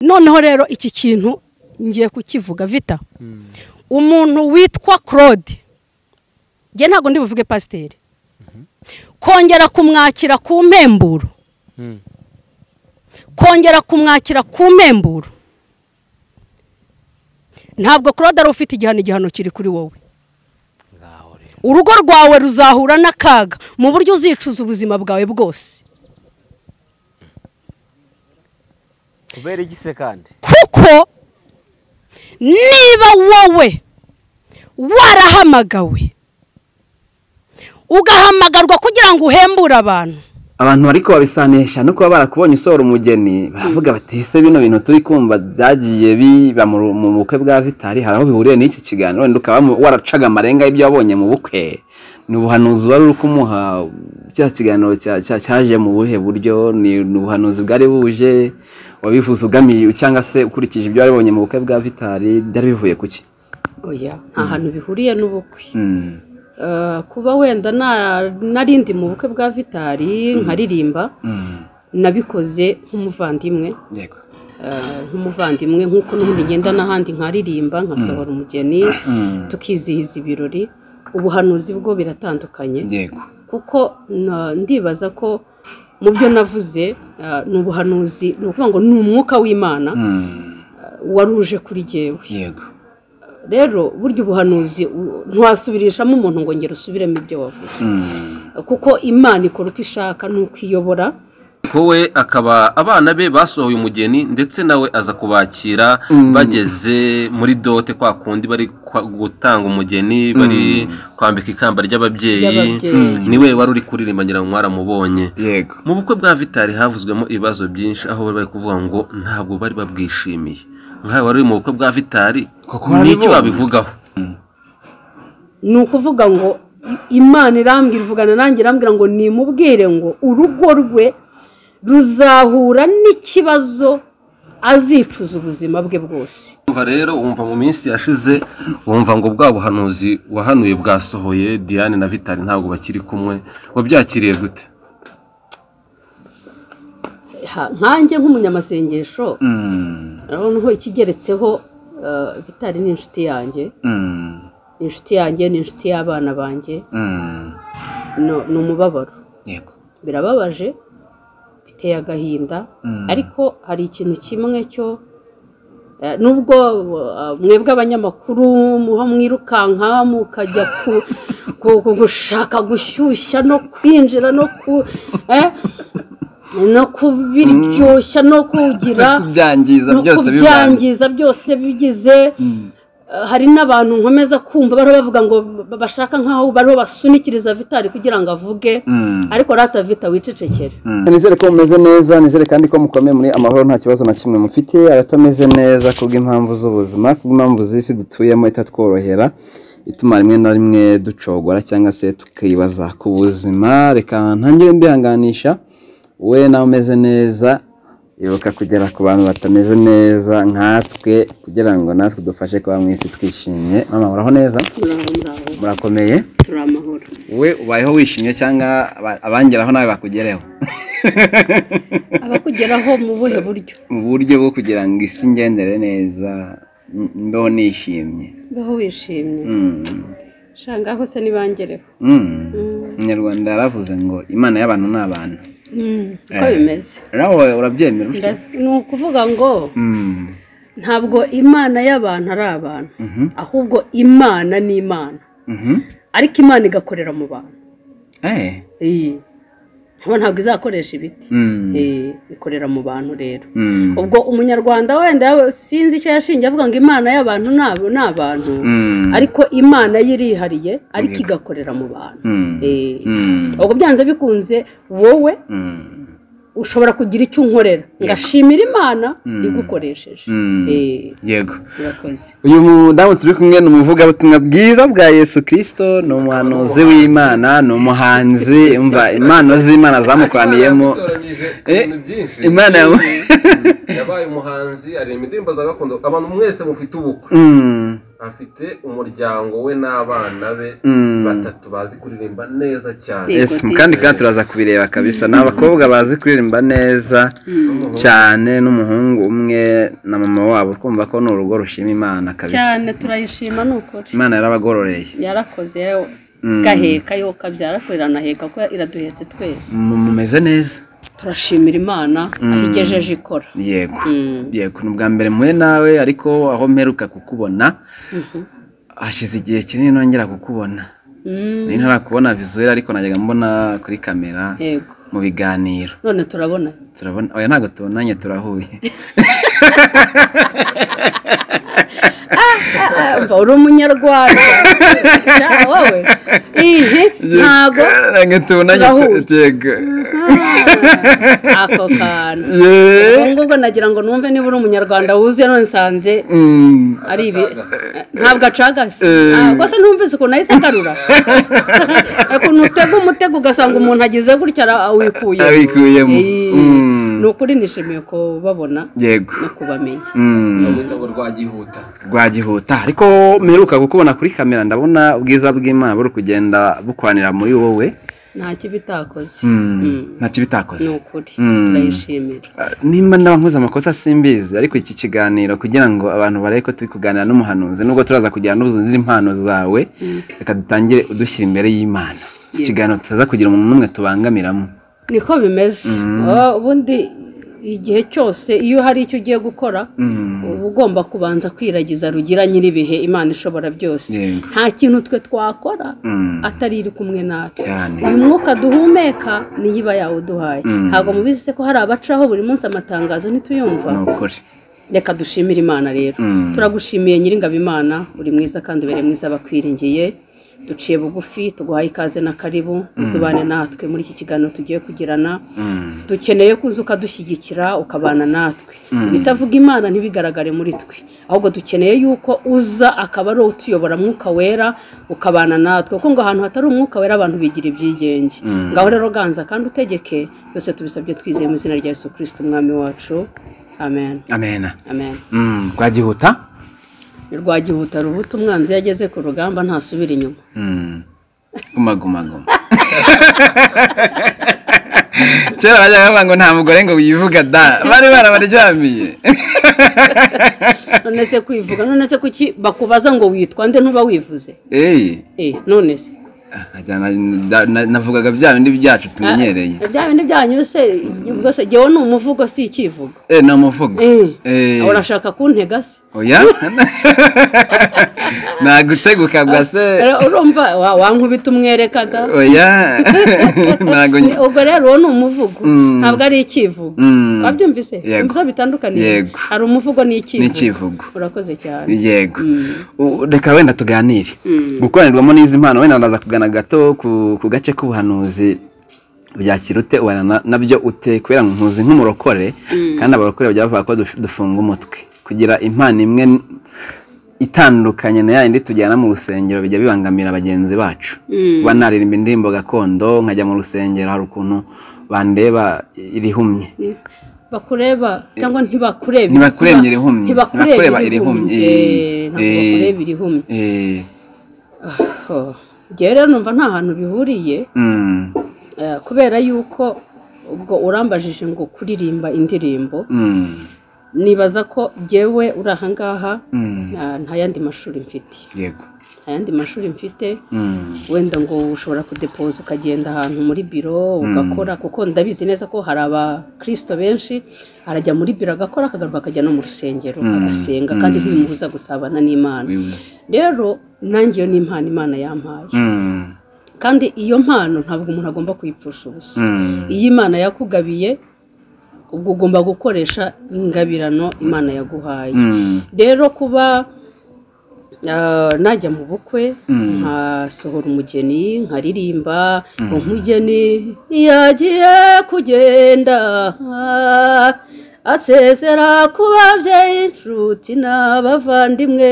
noneho rero iki kintu ngiye kukivuga vita umuntu witwa claude njye ntabwo ndi buvuge pasiteri kongera kumwakira ku mpemburo kongera kumwakira ku mpemburo ntabwo claude ari ufite igihano igihano kiri kuri wowe urugo rwawe ruzahura n'akaga mu buryo uzicuza ubuzima bwawe bwose kubera igise kandi kuko niba wowe warahamagawe ugahamagarwa kugira ngo uhembure abantu abantu ariko babisanisha no kuba barakubonye usohora umugeni baravuga bati ese bino bintu turi kumva byagiye biba mu mu bukwe bwa vitari hari aho bihuriye n'iki kiganiro wenda ukaba waracaga amarenga y'ibyo wabonye mu bukwe ni ubuhanuzi wari uri kumuha cya kiganiro cya- cya- cyaje mu buhe buryo ni ni ubuhanuzi bwari buje wabivuze ugamiye cyangwa se ukurikije ibyo wabonye mu bukwe bwa vitari byari bivuye ku ki oya nta hantu bihuriye n'ubukwe Mm. Eh, kuba wenda na- narindi mu bukwe bwa vitari nkaririmba Mm. nabikoze nk'umuvandimwe yego eh, nk'umuvandimwe nk'uko n'ubundi ngenda n'ahandi nkaririmba nkasohora umugeni Mm. tukizihiza ibirori ubuhanuzi bwo biratandukanye yego kuko na- ndibaza ko mu byo navuze eh, ni ubuhanuzi ni ukuvuga ngo ni umwuka w'imana Mm. waruje kuri jyewe yego rero burya ubuhanuzi u- ntiwasubirishamo umuntu ngo ngere usubiremo ibyo wavuze Mm. kuko imana ikora uko ishaka ni uko iyobora wowe akaba abana be basohoye umugeni ndetse nawe aza kubakira Mm. bageze muri dote kwa kundi bari kwa- gutanga umugeni bari kwambika ikamba ry'ababyeyi ry'ababyeyi niwe wari uri kuririmba ngira ngo mwaramubonye yego mu bukwe bwa vitari havuzwemo ibibazo byinshi aho bari bari kuvuga ngo ntabwo bari babwishimiye nkawe wari uri mu bukwe bwa vitari Kuko warabibonye. n'iki wabivugaho ni ukuvuga ngo imana irambwira ivugana nanjye irambwira ngo nimubwire ngo urugo rwe ruzahura n'ikibazo azicuza ubuzima bwe bwose wumva rero wumva mu minsi yashize wumva ngo bwa buhanuzi wahanuye bwasohoye diane na vitari ntabwo bakiri kumwe wabyakiriye gute Ha- nkanjye nk'umunyamasengesho Mm. noneho ikigeretseho eh, vitari ni inshuti yanjye Mm. ni inshuti yanjye ni inshuti y'abana banjye Mm. No- ni umubabaro yego birababaje biteye agahinda Mm. ariko hari ikintu kimwe cyo eh, nubwo eh, mwebwe abanyamakuru muha mwirukanka mukajya ku- ku- ku- gushaka gushyushya no kwinjira no ku eh, no kubiryoshya no kugira kubyangiza no byose bivanze kubyangiza byose bigize Mm. Eh, hari n'abantu nkomeza kumva bariho bavuga ngo ba- bashaka nk'aho bariho basunikiriza vitari kugira ngo avuge Mm. ariko rata vita wicecekere Mm. nizere ko mumeze neza nizere kandi ko mukomeye muri amahoro nta kibazo na kimwe mufite abatameze neza kubw'impamvu z'ubuzima kubw'impamvu z'isi dutuyemo itatworohera ituma rimwe na rimwe ducogora cyangwa se tukibaza ku buzima reka ntangire mbihanganisha we nawe umeze neza ibuka kugera ku bantu batameze neza nkatwe kugira ngo natwe dufashe kuba mu isi twishimye mama muraho neza muraho muraho murakomeye turi amahoro we ubayeho wishimye cyangwa aba- abangeraho nawe bakugereho abakugeraho mu buhe buryo mu buryo bwo kugira ngo isi ngendere neza m- mbeho nishimye baho wishimye Mm. shangaho se ntibangereho Mm. umunyarwanda yaravuze ngo imana y'abantu ni abantu uko bimeze nawe urabyemera ufite Nda- ni ukuvuga ngo ntabwo imana y'abantu ari abantu ahubwo imana ni imana ariko imana igakorera mu bantu Iyi. Haba ntabwo izakoresha ibiti Eh, ikorera mu bantu rero ubwo umunyarwanda wenda yawe sinzi icyo yashingiye avuga ngo imana y'abantu ni abo- ni abantu ariko imana ye irihariye ariko Yego. igakorera mu bantu Eh, ubwo byanze bikunze wowe ushobora kugira icyo unkorera ngashimira imana Mm. igukoresheje Mm. Eh, yego urakoze uyu mudamu turi kumwe ni umuvugabutumwa bwiza bwa yesu kirisito ni umuhanuzi w'imana ni umuhanzi umva impano z'imana zamukoraniyemo ibintu byinshi Imana yamu- yabaye umuhanzi aririmba indirimbo za gakondo abantu mwese mufite ubukwe Mm. afite umuryango we n'abana be batatu bazi kuririmba neza cyane Yes, kandi kandi turaza kubireba kabisa ni abakobwa bazi kuririmba neza cyane n'umuhungu umwe na mama wabo twumva ko ni urugo rushima imana kabisa cyane turayishima ni ukuri imana yarabagororeye yarakoze yewe gaheka yo kabyara heka ko iraduhetse twese Mu- mumeze neza turashimira imana aho igejeje ikora yego Mm. yego ni ubwa mbere mpuye nawe ariko aho mperuka kukubona hashize igihe kinini nongera kukubona Mm, nari ntarakubona visuweli ariko najyaga mbona kuri kamera yego mu biganiro none turabona turabona oya ntabwo tubonanye turahuye Ah, uri umunyarwanda Ah, wowe ihi ntago ntabwo tubonanye Turahuye. yego ako kantu Ye- ubwo ngubwo nagira ngo numve niba uri umunyarwanda wuzuye none nsanze Mm. ari ibi ntabwo acagase Eh. Ah, rwose numvise ukuntu ahise agarura ukuntu utega umutego ugasanga umuntu agize gutya ara- awikuye abikuyemo Eh, Mm. ni ukuri nishimiye kubabona yego no kubamenya Mm. ngo rwagihuta rwagihuta ariko mperuka kukubona kuri kamera ndabona ubwiza bw'imana buri kugenda bukwanira muri wowe nta kibi itakoze Mm. Mm. ntacyo ni bitakoze ukuri Mm. turayishimira Ah, nimba ndaba nkoze amakosa simbizi ariko iki kiganiro kugira ngo abantu barebe ko turi kuganira n'umuhanuzi nubwo turaza kugira n'ubuzima impano zawe reka dutangire udushyira imbere y'imana iki Yego. kiganiro tutaza kugira umuntu n'umwe tubangamiramo niko bimeze Ah, ubundi igihe cyose iyo hari icyo ugiye gukora uba ugomba kubanza kwiragiza rugira nyir'ibihe imana ishobora byose Yego. nta kintu twe twakora Mm. atari iri kumwe natwe cyane uyu mwuka duhumeka niyo iba yawuduhaye Mm. ntabwo mubizi se ko hari abacaho buri munsi amatangazo ntituyumva ni ukuri reka dushimire imana rero Mm. turagushimiye nyiringabo imana uri mwiza kandi ubereye mwiza bakwiringiye duciye bugufi tuguhaye ikaze na karibu uzubane natwe muri iki kiganiro tugiye kugirana Mm. dukeneye kuza ukadushyigikira ukabana natwe Mm. ibitavuga imana ntibigaragare muri twe ahubwo dukeneye yuko uza akaba ari utuyobora mwuka wera ukabana natwe kuko ngo ahantu hatari umwuka wera abantu bigira ibyigenge Mm. ngaho rero ganza kandi utegeke byose tubisabye twizeye mu izina rya yesu kirisiti umwami wacu amen amena amen Mm, rwagihuta rwagihuta rubuta umwanzi iyo ageze ku rugamba ntasubira inyuma Mm. guma guma guma kera bajyaga bavuga ngo nta mugore ngo wivuga da bari barabaryamiye none se kwivuga none se kuki bakubaza ngo witwa nde ntuba wivuze eyi eh none se Ajya na- na- na- navugaga bya bindi byacu tumenyereye bya bindi byanyu se ubwo se jyewe ni umuvugo si ikivugo eh ni umuvugo eh Eh, urashaka kuntega se oya naguteguka bwa se Eh, urumva wa- wankubita umwereka da oya ntago nyi- ubwo rero uwo ni umuvugo Mm. ntabwo ari ikivugo Mm, wabyumvise Yego. umva bitandukaniye Yego. hari umuvugo ni n'ikivugo ikivugo urakoze cyane yego Mm. U- reka wenda tuganire Mm. gukoranirwamo n'izi mpano wenda ndaza kugana gato ku, ku gace k'ubuhanuzi byakira ute ubana na- nabyo ute kubera ngo nkuzi nk'umurokore Mm. kandi abarokore bajya bavuga ko duf- dufunga umutwe kugira impano imwe n- itandukanye na yayindi tujyana mu rusengero bijya bibangamira bagenzi bacu Mm. kuba naririmba indirimbo gakondo nkajya mu rusengero hari ukuntu bandeba irihumye bakureba cyangwa ntibakureba Ntibakureba irihumye. ntibakureba Ntibakureba irihumye. irihumye Eh, ntabwo Eh. bakureba irihumye Eh, Oh. Njyewe rero numva nta hantu bihuriye mm, eh, kubera yuko ubwo urambajije ngo kuririmba indirimbo mm, nibaza ko jyewe uri ahangaha mm, ah, nta yandi mashuri mfite yego nta yandi mashuri mfite Mm, wenda ngo ushobora kudepoza ukagenda ahantu muri biro ugakora kuko ndabizi neza ko hari abakirisito benshi arajya muri biro agakora akagaruka akajya no mu rusengero Mm. agasenga kandi Mm. ntibimubuza gusabana n'imana rero nanjye iyo ni impano imana yampaye mm, kandi iyo mpano ntabwo umuntu agomba kuyipfusha ubusa mm, iyo imana yakugabiye ubwo ugomba gukoresha ingabirano imana yaguhaye mm, rero kuba ah, najya mu bukwe Mm. nkasohora umugeni nkaririmba umugeni yagiye kugenda asezera ku babyeyi inshuti n'abavandimwe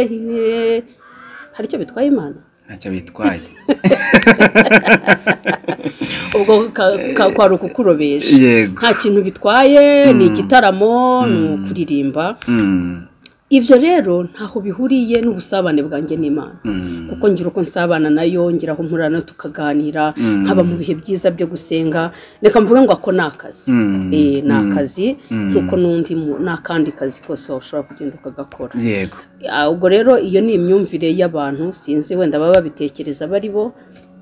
hari icyo bitwaye imana ntacyo bitwaye ubwo ka- ka- kwari ukukurobesha yego nta kintu bitwaye ni igitaramo ni ukuririmba Mm, ibyo rero ntaho bihuriye n'ubusabane bwanjye n'imana kuko ngira uko nsabana nayo ngira aho mpurana tukaganira nkaba mu bihe byiza byo gusenga reka mvuge ngo ako ni akazi Eh, ni akazi nk'uko n'undi mu- n'akandi kazi kose washobora kugenda ukagakora yego Ah, ubwo rero iyo ni imyumvire y'abantu sinzi wenda baba babitekereza bari bo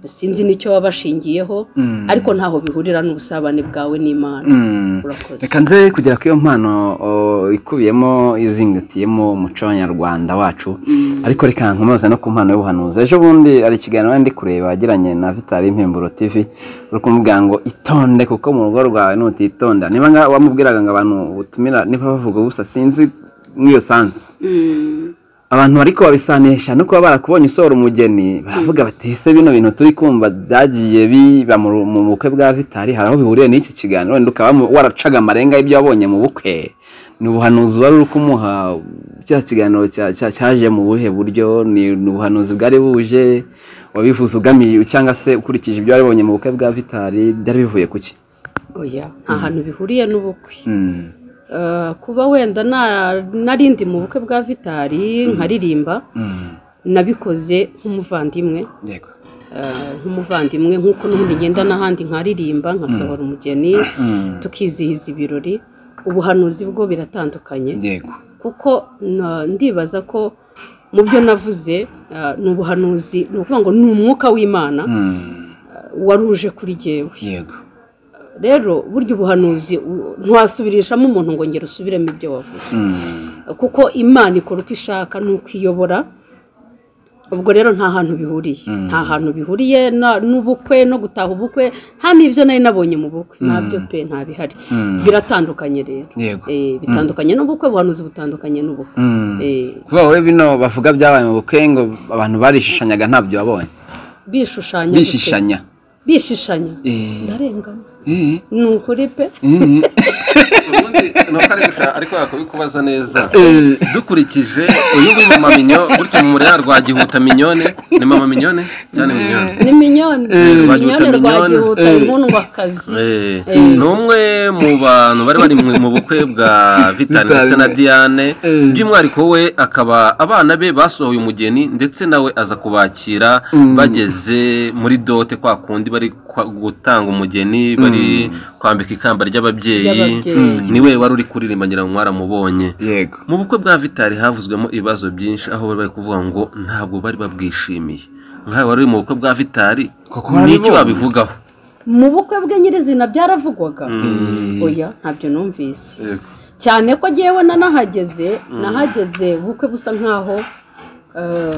sinzi n'icyo baba bashingiyeho Mm. ariko ntaho bihurira n'ubusabane bwawe n'imana Mm. urakoze reka nze kugera ku iyo mpano o, ikubiyemo izingatiyemo umuco w'abanyarwanda wacu ariko reka nkomoza no ku mpano y'ubuhanuzi ejo bundi hari ikiganiro ndi kureba wagiranye na vitali y'impemburo tv uri kumubwira ngo itonde kuko mu rugo rwawe nutitonda niba nga- wamubwiraga ngo abantu utumira niba bavuga gusa sinzi nk'iyo sansi abantu ariko babisanisha no kuba barakubonye usohora umugeni baravuga bati ese bino bintu turi kumva byagiye biba mu ru- mu bukwe bwa vitari hari aho bihuriye n'iki kiganiro wenda ukaba mu- waracaga amarenga y'ibyo wabonye mu bukwe ni ubuhanuzi wari uri kumuha cya kiganiro cya- cya- cyaje mu buhe buryo ni ni ubuhanuzi bwari buje wabivuze ugamiye cyangwa se ukurikije ibyo waribonye mu bukwe bwa vitari byari bivuye ku ki oya nta hantu bihuriye n'ubukwe Mm. Eh, kuba wenda na- nari ndi mu bukwe bwa vitari nkaririmba Mm. nabikoze nk'umuvandimwe yego eh, nk'umuvandimwe nk'uko n'ubundi ngenda n'ahandi nkaririmba nkasohora umugeni Mm. tukizihiza ibirori ubuhanuzi bwo biratandukanye yego kuko na- ndibaza ko mu byo navuze eh, ni ubuhanuzi ni ukuvuga ngo ni umwuka w'imana Mm. waruje kuri jyewe yego rero burya ubuhanuzi u- ntiwasubirishamo umuntu ngo ngere usubiremo ibyo wavuze Mm. kuko imana ikora uko ishaka n'uko iyobora ubwo rero nta hantu bihuriye Mm. nta hantu bihuriye na- n'ubukwe no gutaha ubukwe nta n'ibyo nari nabonye mu bukwe ntabyo pe nta bihari Mm. biratandukanye rero yego Eh, bitandukanye n'ubukwe ubuhanuzi butandukanye n'ubukwe Mm. Eh, kuba wowe bino bavuga byabaye mu bukwe ngo abantu barishushanyaga ntabyo wabonye bishushanya gute? bishishanya bishishanya Eh. ndarengana Eh. ni ukuri pe Eh. ubundi ni uko ari gushaka ariko yakubikubaza neza dukurikije uyu nguyu mama minyo gutyo mu murera rwa gihuta minyone ni mama minyone cyane minyone ni minyoni rwagihuta minyoni rwa minyoni. gihuta mundwakazi Eh, Eh. ni umwe mu bantu bari bari mu- mu bukwe bwa vitani ndetse na diane by'umwihariko we akaba abana be basohoye umugeni ndetse nawe aza kubakira bageze muri dote kwa kundi bari kwa- gutanga umugeni bari kwambika ikamba ry'ababyeyi Ry'ababyeyi. ni we wari uri kuririmba ngira ngo mwaramubonye yego mu bukwe bwa vitari havuzwemo ibibazo byinshi aho bari bari kuvuga ngo ntabwo bari babwishimiye nkawe wari uri mu bukwe bwa vitari Koko ni iki warabibonye? wabivugaho mu bukwe bwe nyirizina byaravugwaga Mm. oya ntabyo numvise cyane ko ngewe na nahageze nahageze ubukwe busa nkaho eh,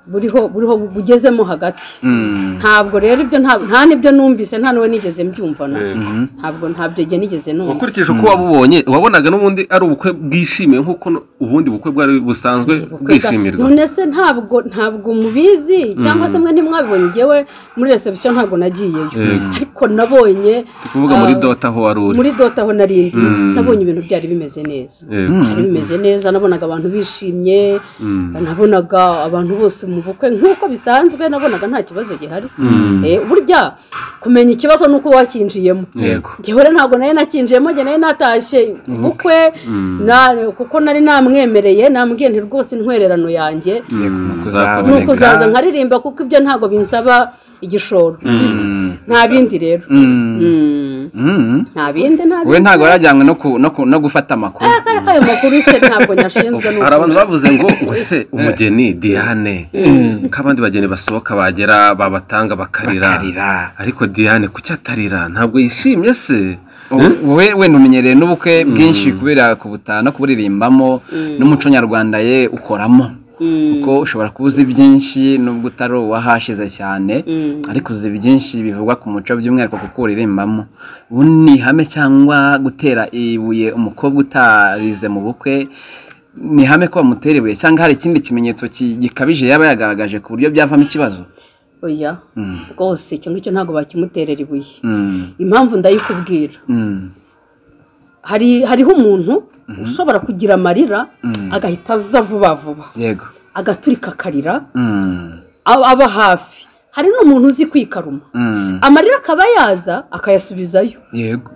buriho buriho bugezemo hagati Mm. ntabwo rero ibyo nta nta n'ibyo numvise nta n'uwo nigeze mbyumva na Yego. ntabwo ntabyo njye nigeze numva ukurikije uko wabubonye wabonaga n'ubundi ari ubukwe bwishimiwe nk'uko no- ubundi bukwe bwari busanzwe bwishimirwa none se ntabwo ntabwo mubizi cyangwa se mwe ntimwabibonye ngewe muri reception ntabwo nagiyeyo Yego. ariko nabonye ndi kuvuga muri ah, dota aho wari uri muri dota aho nari ndi Mm. nabonye ibintu byari bimeze neza Yego. byari bimeze neza nabonaga abantu bishimye Mm. nabonaga abantu bose mu bukwe nk'uko bisanzwe nabonaga nta kibazo gihari Mm. Eh, burya kumenya ikibazo ni uko wacyinjiyemo Yego. njyewe rero ntabwo nari nakinjiyemo njye nari natashye ubukwe Mm. na- kuko nari namwemereye namubwiye nti rwose intwererano yange Yego. kuzaboneka. ni Nzakuboneka. ukuzaza nkaririmba kuko ibyo ntabwo binsaba igishoro Mm. nta bindi rero Mm. Mm, Mm. nta bindi nta we bindi ntabwo warajyanywe no ku- no ku- no gufata amakuru Akari kayo makuru se ntabwo nyashinzwe hari abantu bavuze ngo wese umugeni diane ko abandi bageni basohoka bagera babatanga bakarira Karira. ariko diane kuki atarira ntabwo yishimye se wowe wenda umenyereye n'ubukwe bwinshi kubera kubutaha no kuburirimbamo n'umuco nyarwanda ye ukoramo kuko ushobora kuba uzi byinshi nubwo utari uwahashize cyane ariko uzi byinshi bivugwa ku muco by'umwihariko kuko uririmbamo ubu ni ihame cyangwa gutera ibuye umukobwa utarize mu bukwe ni ihame ko bamutera ibuye cyangwa hari ikindi kimenyetso ki- gikabije yaba yagaragaje ku buryo byavamo ikibazo oya Mm. rwose icyo ngicyo ntabwo bakimuterera ibuye Mm. impamvu ndayikubwira Mm. hari hariho umuntu ushobora kugira amarira Mm. agahita aza vuba vuba yego agaturika akarira Mm. aba aba hafi hari n'umuntu uzi kwikaruma Mm. amarira akaba yaza akayasubizayo yego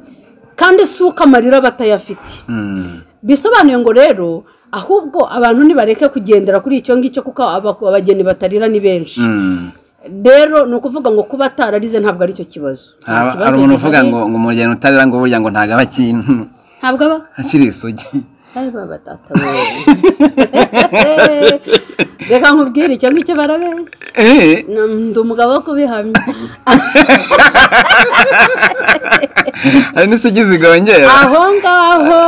kandi si uko amarira aba atayafite Mm. bisobanuye ngo rero ahubwo abantu ntibareke kugendera kuri icyo ngicyo kuko abageni batarira ni benshi rero ni ukuvuga ngo kuba atararize ntabwo ari cyo kibazo hari umuntu uvuga ngo ngo umugeni utarira ngo burya ngo ntabwo aba kintu ntabwo aba akiri isugi reka nkubwire icyo ngicyo barabeshya ndi umugabo wo kubihamya hari n'isugi zigongera aho ngaho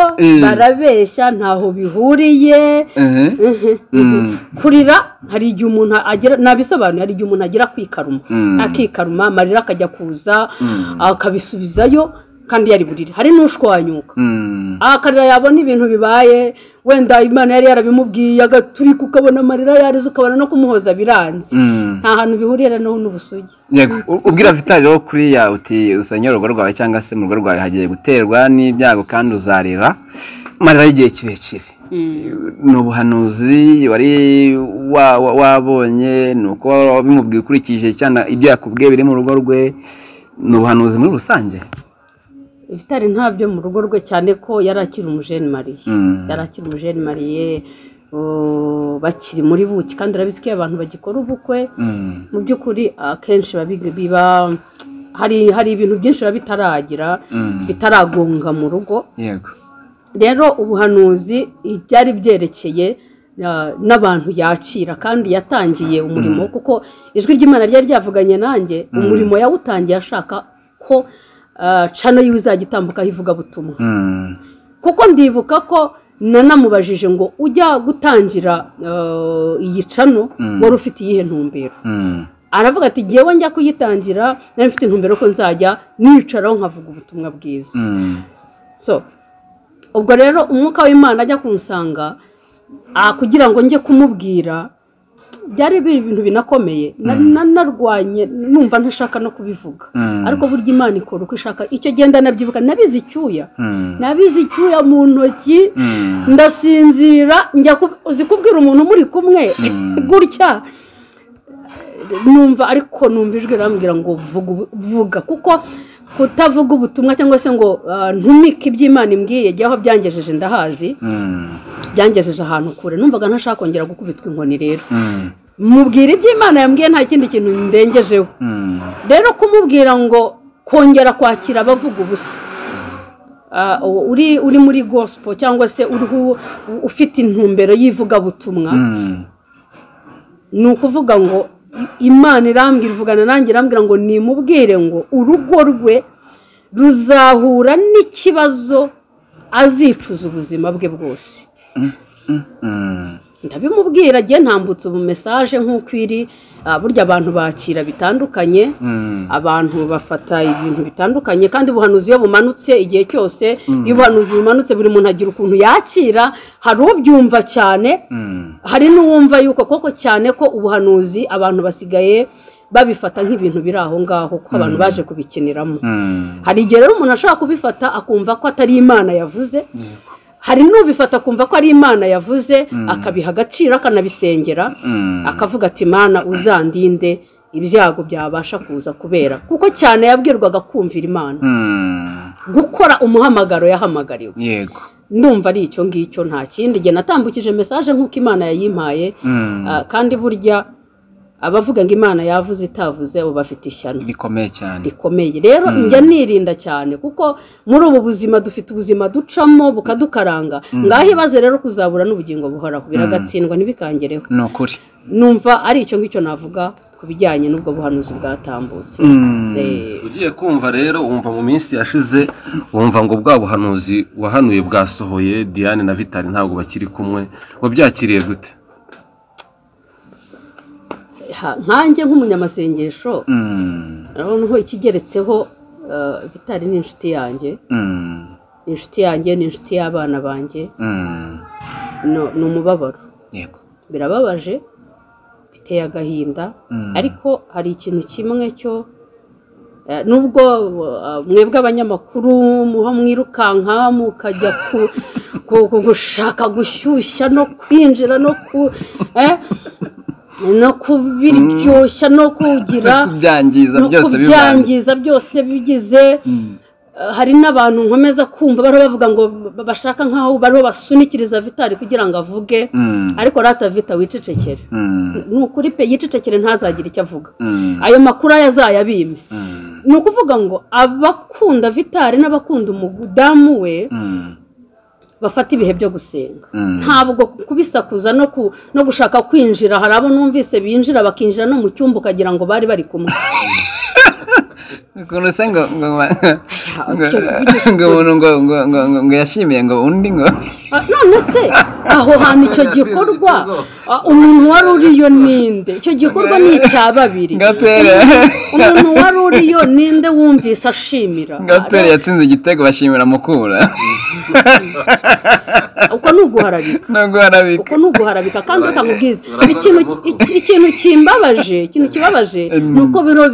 barabeshya ntaho bihuriye kurira hari igihe umuntu agera nabisobanuye hari igihe umuntu agera kwikaruma akikaruma amarira akajya kuza akabisubizayo kandi yari burire hari n'ushwanyuka akarira yabona ibintu bibaye wenda imana yari yarabimubwiye agaturika ukabona amarira yarize ukabona no kumuhoza biranze nta hantu bihurira n'ubusugi yego ubwira vitali rero kuriya uti usanye urugo rwawe cyangwa se mu rugo rwawe hagiye guterwa n'ibyago kandi uzarira amarira y'igihe kirekire ni ubuhanuzi wari wabonye ni uko bimubwiye ukurikije cyangwa ibyo yakubwiye biri mu rugo rwe ni ubuhanuzi muri rusange ibitari ntabyo mu rugo rwe cyane ko yari akiri umujeni mariye yari akiri umujeni mariye bakiri muri buki kandi urabizi ko iyo abantu bagikora ubukwe mu by'ukuri akenshi biba hari ibintu byinshi biba bitaragira bitaragonga mu rugo rero ubuhanuzi byari byerekeye n'abantu yakira kandi yatangiye umurimo kuko ijwi ry'imana ryari ryavuganye nanjye umurimo yawutangiye ashaka ko cano yiwe izajya itambukaho ivugabutumwa kuko ndibuka ko nanamubajije ngo ujya gutangira iyi cano wari ufite iyihe ntumbero aravuga ati ngewe njya kuyitangira nari mfite intumbero ko nzajya nicaraho nkavuga ubutumwa bwiza ubwo rero umwuka w'imana ajya kunsanga kugira ngo njye kumubwira byari biri ibintu binakomeye narwanye numva ntashaka no kubivuga ariko burya imana ikora uko ishaka icyo genda nabyibuka nabizi icyuya nabizi icyuya mu ntoki ndasinzira uzi kubwira umuntu muri kumwe gutya numva ariko numva ijwi rambwira ngo vuga kuko kutavuga ubutumwa cyangwa se ngo ntumike iby'imana imbwiye jyaho byangejeje ndahazi byangejeje ahantu kure numvaga ntashaka kongera gukubitwa inkoni rero mubwira iby'imana yambwiye nta kindi kintu ndengejeho rero kumubwira ngo kongera kwakira abavuga ubusa uri muri gosipo cyangwa se ufite intumbero y'ivugabutumwa ni ukuvuga ngo imana irambwira ivugana nanjye irambwira ngo nimubwire ngo urugo rwe ruzahura n'ikibazo azicuza ubuzima bwe bwose ndabimubwira agiye ntambutse ubu mesaje nk'uko iri burya abantu bakira bitandukanye abantu bafata ibintu bitandukanye kandi ubuhanuzi iyo bumanutse igihe cyose iyo ubuhanuzi bumanutse buri muntu agira ukuntu yakira hari ubyumva cyane hari n'uwumva yuko koko cyane ko ubuhanuzi abantu basigaye babifata nk'ibintu biri aho ngaho kuko abantu baje kubikiniramo hari igihe rero umuntu ashobora kubifata akumva ko atari imana yavuze hari n'ubifata akumva ko ari imana yavuze akabiha agaciro akanabisengera akavuga ati imana uzandinde ibyago byabasha kuza kubera kuko cyane yabwirwaga kumvira imana gukora umuhamagaro yahamagariwe yego ndumva ari icyo ngicyo nta kindi igihe natambukije mesaje nk'uko imana yayimpaye kandi burya abavuga ngo imana yavuze itavuze ubu bafite ishyano rikomeye cyane rikomeye rero njya nirinda cyane kuko muri ubu buzima dufite ubuzima ducamo bukadukaranga ngaho ibaze rero kuzabura n'ubugingo buhoraho biragatsindwa ntibikangereho ni ukuri numva ari icyo ngicyo navuga ku bijyanye n'ubwo buhanuzi bwatambutse ugiye kumva rero wumva mu minsi yashize wumva ngo bwa buhanuzi wahanuye bwasohoye diane na vitali ntabwo bakiri kumwe wabyakiriye gute nkanjye nk'umunyamasengesho noneho ikigeretseho vitali ni inshuti yanjye ni inshuti yanjye ni inshuti y'abana banjye ni umubabaro birababaje biteye agahinda ariko hari ikintu kimwe cyo nubwo mwebwe abanyamakuru muha mwirukanka mukajya gushaka gushyushya no kwinjira no ku no kubiryoshya no kugira byangiza byose byangiza byose bigize hari n'abantu nkomeza kumva bariho bavuga ngo bashaka nk'aho bariho basunikiriza vitari kugira ngo avuge ariko rata vita wicecekere ni ukuri pe yicecekere ntazagire icyo avuga ayo makuru ayo azayabime ni ukuvuga ngo abakunda vitari n'abakunda umudamu we bafata ibihe byo gusenga ntabwo kubisakuza no gushaka kwinjira hari abo numvise binjira bakinjira no mu cyumba ukagira ngo bari bari kumwe ukuntu se ngo ngo ngo umuntu ngo ngo ngo ngo yashimiye ngo undi ngo none se aho hantu icyo gikorwa umuntu wari uriyo ninde icyo gikorwa ni icya babiri umuntu wari uriyo ninde wumvise ashimira gapere yatsinze igitego bashimira mukura uko ni uguharabika uko ni uguharabika kandi utamubwiza ikintu kimbabaje ikintu kibabaje ni uko biro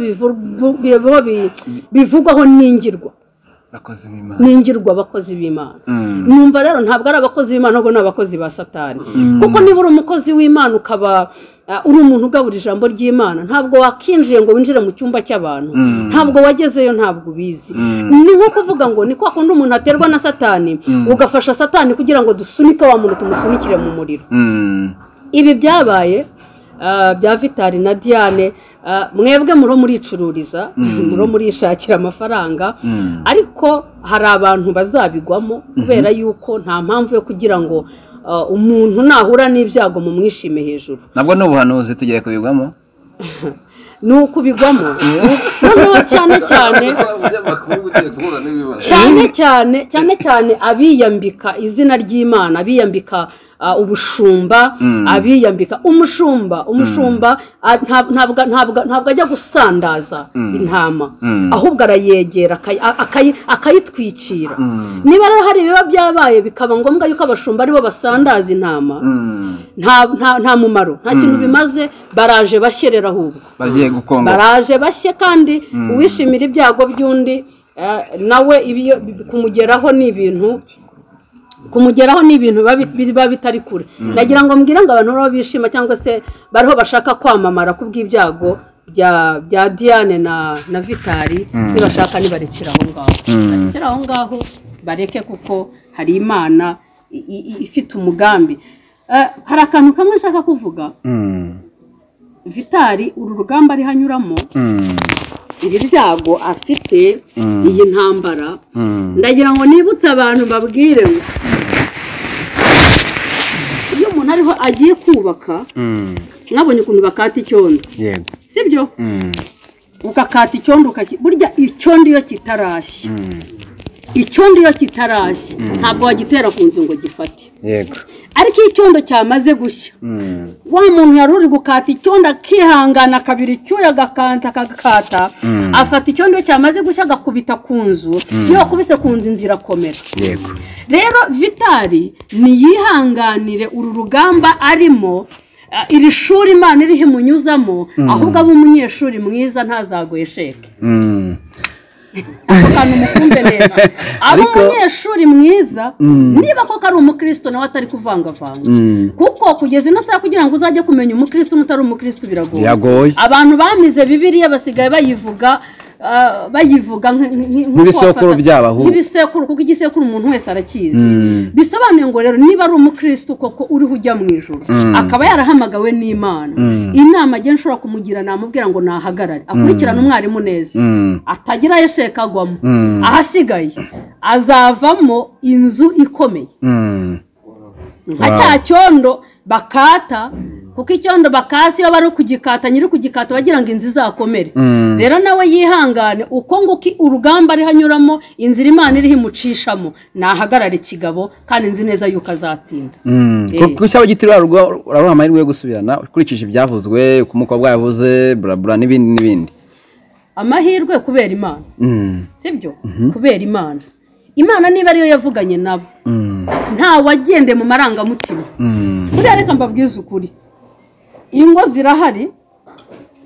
bivugwaho n'ingirwa n'ingirwa abakozi b'imana numva rero ntabwo ari abakozi b'imana ahubwo ni abakozi ba satani kuko niba uri umukozi w'imana ukaba uri umuntu ugabura ijambo ry'imana ntabwo wakinjiye ngo winjire mu cyumba cy'abantu ntabwo wagezeyo ntabwo ubizi ni nko kuvuga ngo ni kwa kundi umuntu aterwa na satani ugafasha satani kugira ngo dusunike wa muntu tumusunikire mu muriro ibi byabaye bya vitari na diane mwebwe muro muricururiza muro murishakira amafaranga ariko hari abantu bazabigwamo kubera yuko nta mpamvu yo kugira ngo umuntu nahura n'ibyago mu mwishime hejuru nabwo ni ubuhanuzi tugiye kubigwamo ni ukubigwamo noneho cyane cyane cyane cyane cyane cyane abiyambika izina ry'imana abiyambika ubushumba abiyambika umushumba umushumba ntabwo ajya gusandaza intama ahubwo arayegera akayitwikira niba rero hari ibiba byabaye bikaba ngombwa yuko abashumba aribo basandaza intama nta mumaro nta kintu bimaze baraje bashyerera ahubwo baraje bashye kandi uwishimira ibyago by'undi nawe kumugeraho ni ibintu kumugeraho ni ibintu biba bitari kure nagira ngo mbwire ngo abantu baba bishima cyangwa se bariho bashaka kwamamara ku bw'ibyago bya diane na vitari nibashaka nibarekera aho ngaho barekera aho ngaho bareke kuko hari imana ifite umugambi hari akantu kamwe nshaka kuvuga vitari uru rugamba ariho anyuramo ibi byago afite iyi ntambara ndagira ngo nibutse abantu babwire iyo umuntu ariho agiye kubaka mwabonye ukuntu bakata icyondo sibyo ukakata icyondo burya icyondo iyo kitarashya icyondo iyo kitarashya ntabwo wagitera ku nzu ngo gifate ariko iyo icyondo cyamaze gushya wa muntu yari uri gukata icyondo akihangana kabiri icyuya agakanta akagakata afata icyondo iyo cyamaze gushya agakubita ku nzu iyo wakubise ku nzu inzira akomera rero vitari ntiyihanganire uru rugamba arimo iri shuri imana iriho imunyuzamo ahubwo aba umunyeshuri mwiza ntazagoye sheke akantu mukumve neza aba umunyeshuri mwiza niba koko ari umukristo nawe atari kuvangavanga kuko kugeza ino saha kugira ngo uzajye kumenya umukristo n'utari umukristo biragoye abantu bamize bibiriya basigaye bayivuga bayivuga nk'ibisekuru by'abahu nk'ibisekuru kuko igisekuru umuntu wese arakizi bisobanuye ngo rero niba ari umukristo koko uriho ujya mu ijoro akaba yarahamagawe n'imana inama agenda nshobora kumugira namubwira ngo nahagarare akurikirane umwarimu neza atagira yesheka agwamo ahasigaye azavamo inzu ikomeye nka cya cyondo bakata kuko icyondo bakasi iyo bari kugikata nyiri kugikata bagira ngo inzu izakomere rero nawe yihangane uko nguko urugamba ariho anyuramo inzira imana iriho imucishamo nahagarare kigabo kandi nzi neza yuko azatsinda kuko cyaba giti uraruha amahirwe yo gusubirana ukurikije ibyavuzwe uko umukobwa yavuze burabura n'ibindi n'ibindi amahirwe kubera imana sibyo kubera imana imana niba ariyo yavuganye nabo nta wagende mu marangamutima buriya reka mbabwize ukuri ingo zirahari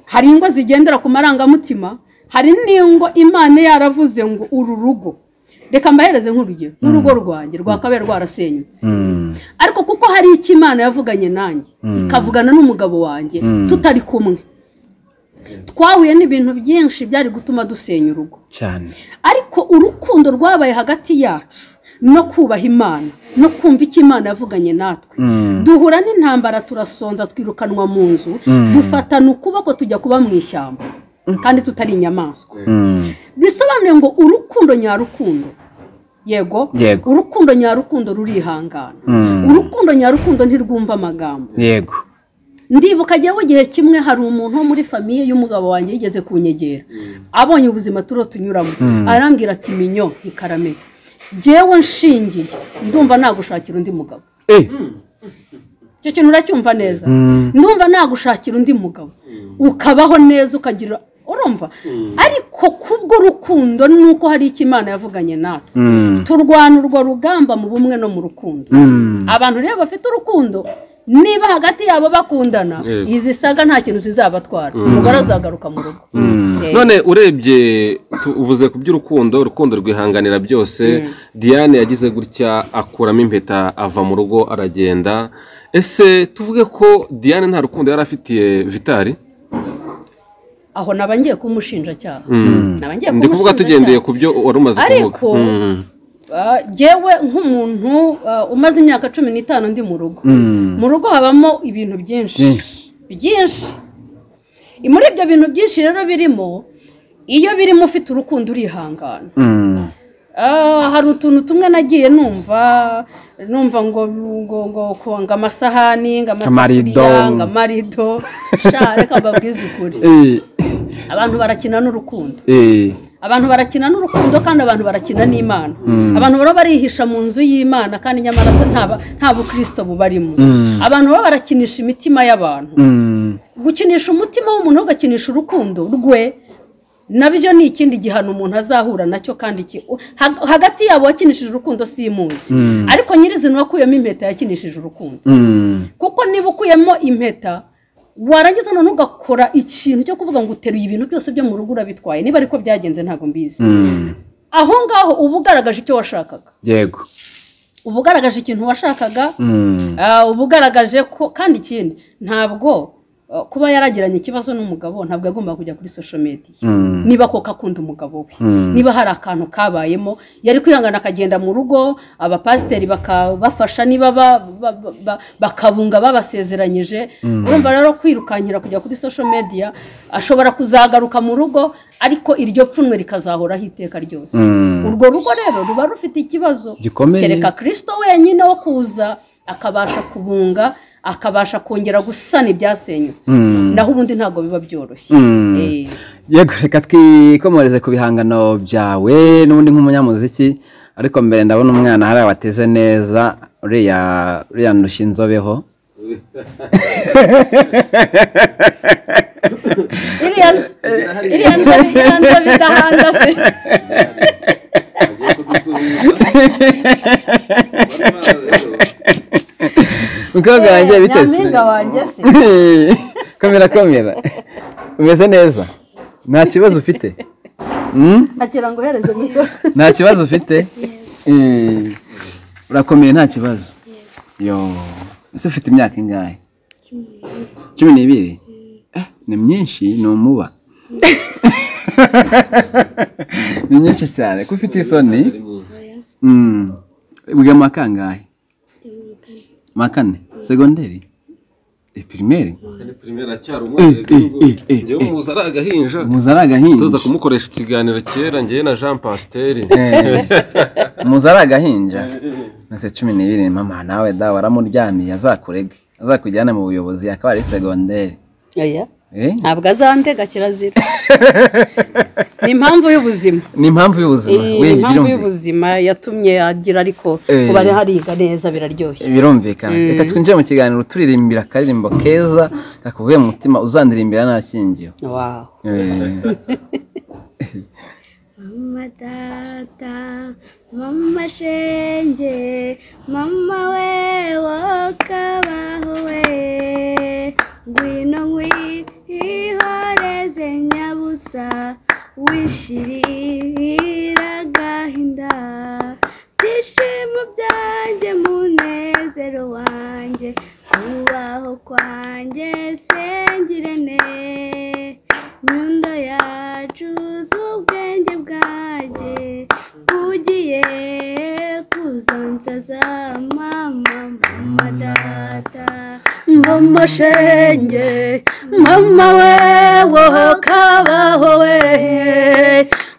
hari ingo zigendera ku marangamutima hari n'ingo imana yaravuze ngo uru rugo reka mbahereze nk'urugero nk'urugo rwanjye rwakabaye rwarasenyutse ariko kuko hari icyo imana yavuganye nanjye ikavugana n'umugabo wanjye tutari kumwe twahuye n'ibintu byinshi byari gutuma dusenya urugo cyane ariko urukundo rwabaye hagati yacu no kubaha imana no kumva icyo imana yavuganye natwe duhura n'intambara turasonza twirukanwa mu nzu dufatana ukuboko tujya kuba mu ishyamba kandi tutari inyamaswa bisobanuye ngo urukundo nyarukundo yego urukundo nyarukundo rurihangana urukundo nyarukundo ntirwumva amagambo yego ndibuka ajyaho igihe kimwe hari umuntu wo muri famiye y'umugabo wanjye yigeze kunyegera abonye ubuzima turiho tunyuramo arambwira ati minyo ikarame ngewe nshingiye ndumva nagushakira undi mugabo icyo kintu uracyumva neza ndumva nagushakira undi mugabo ukabaho neza ukagira urumva ariko kubwo rukundo nuko hari icyo imana yavuganye natwe turwana urwo rugamba mu bumwe no mu rukundo abantu rero bafite urukundo niba hagati yabo bakundana izi saga nta kintu zizabatwara umugore azagaruka mu rugo none urebye uvuze ku by'urukundo urukundo rwihanganira byose diane yagize gutya akuramo impeta ava mu rugo aragenda ese tuvuge ko diane nta rukundo yari afitiye vitari aho naba ngiye kumushinjacyaha ndi kuvuga tugendeye ku byo wari umaze kuvuga ariko ngewe nk'umuntu umaze imyaka cumi n'itanu ndi mu rugo mu rugo habamo ibintu byinshi byinshi muri ibyo bintu byinshi rero birimo iyo birimo ufite urukundo urihangana hari utuntu tumwe nagiye numva numva ngo ngo amasahani ngo amasafuriya ngo amarido reka mbabwize ukuri abantu barakina n'urukundo abantu barakina n'urukundo kandi abantu barakina n'imana abantu baba barihisha mu nzu y'imana kandi nyamara nta bukirisito bubarimo abantu baba barakinisha imitima y'abantu gukinisha umutima w'umuntu ugakinisha urukundo rwe nabyo ni ikindi gihano umuntu azahura nacyo kandi hagati yabo wakinishije urukundo si imuzi ariko nyirizina wakuyemo impeta yakinishije urukundo kuko niba ukuyemo impeta warangiza none ugakora ikintu cyo kuvuga ngo uteruye ibintu byose byo mu rugo urabitwaye niba ariko byagenze ntabwo mbizi aho ngaho uba ugaragaje icyo washakaga yego uba ugaragaje ikintu washakaga uba ugaragaje ko kandi ikindi ntabwo kuba yaragiranye ikibazo n'umugabo ntabwo yagomba kujya kuri social media niba koko akunda umugabo we niba hari akantu kabayemo yari kwihangana akagenda mu rugo abapasiteri bakabafasha niba bakabunga babasezeranyije urumva rero kwirukankira kujya kuri social media ashobora kuzagaruka mu rugo ariko iryo pfunwe rikazahoraho iteka ryose urwo rugo rero ruba rufite ikibazo kereka kirisito wenyine wo kuza akabasha kubunga akabasha kongera gusana ibyasenyutse naho ubundi ntabwo biba byoroshye yego reka twikomereze ku bihangano byawe n'ubundi nk'umunyamuziki ariko mbere ndabona umwana hariya wateze neza uriya ndushya inzobeho iriya nzobe idahanda se umukobwa wanjye biteze nyampinga wanjye se komera komera umeze neza nta kibazo ufite ntakira ngo uhereze mikoro nta kibazo ufite urakomeye nta kibazo yo ese ufite imyaka ingahe cumi n'ibiri ni myinshi ni umuba ni myinshi cyane ko ufite isoni wiga mu kangahe makane segonderi pirimeri muzi ari agahinja muzi ari agahinja tuza kumukoresha ikiganiro cyera ngewe na jean pasiteri muzi ari agahinja ndetse cumi n'ibiri mama nawe da waramuryamiye azakurege azakujyana mu buyobozi akaba ari segonderi ntabwo azandega kirazira ni impamvu y'ubuzima ni impamvu y'ubuzima ni impamvu y'ubuzima yatumye agira ariko kuba ariho ariga neza biraryoshye birumvikana reka twinjire mu kiganiro turirimbira akaririmbo keza kakuvuye mu mutima uzandirimbira nta kingiyo mama data mama shenge mama we wokabaho we ngwino nk'ihoreze nyabusa wishirira agahinda byishimo byanjye munezero wanjye kubaho kwanjye sengirene amashenge mama wewe kabaho we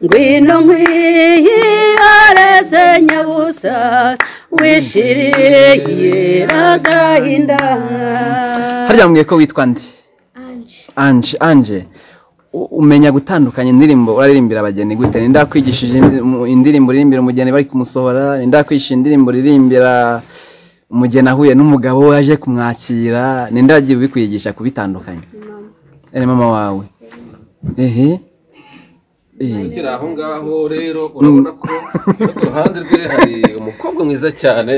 ngwino nkwiyareze nyabusa wishiriye agahinda harya mubwiye ko witwa ndi anje anje anje u- umenya gutandukanya indirimbo uraririmbira abageni gute ninde wakwigishije indi- mu- indirimbo uririmbira umugeni bari kumusohora ninde wakwigishije indirimbo uririmbira umugeni ahuye n'umugabo we aje kumwakira ninde wagiye ubikwigisha kubitandukanya ari mama wawe ehe ehe ukiri aho ngaho rero urabona ko no ku ruhande rwe hari umukobwa mwiza cyane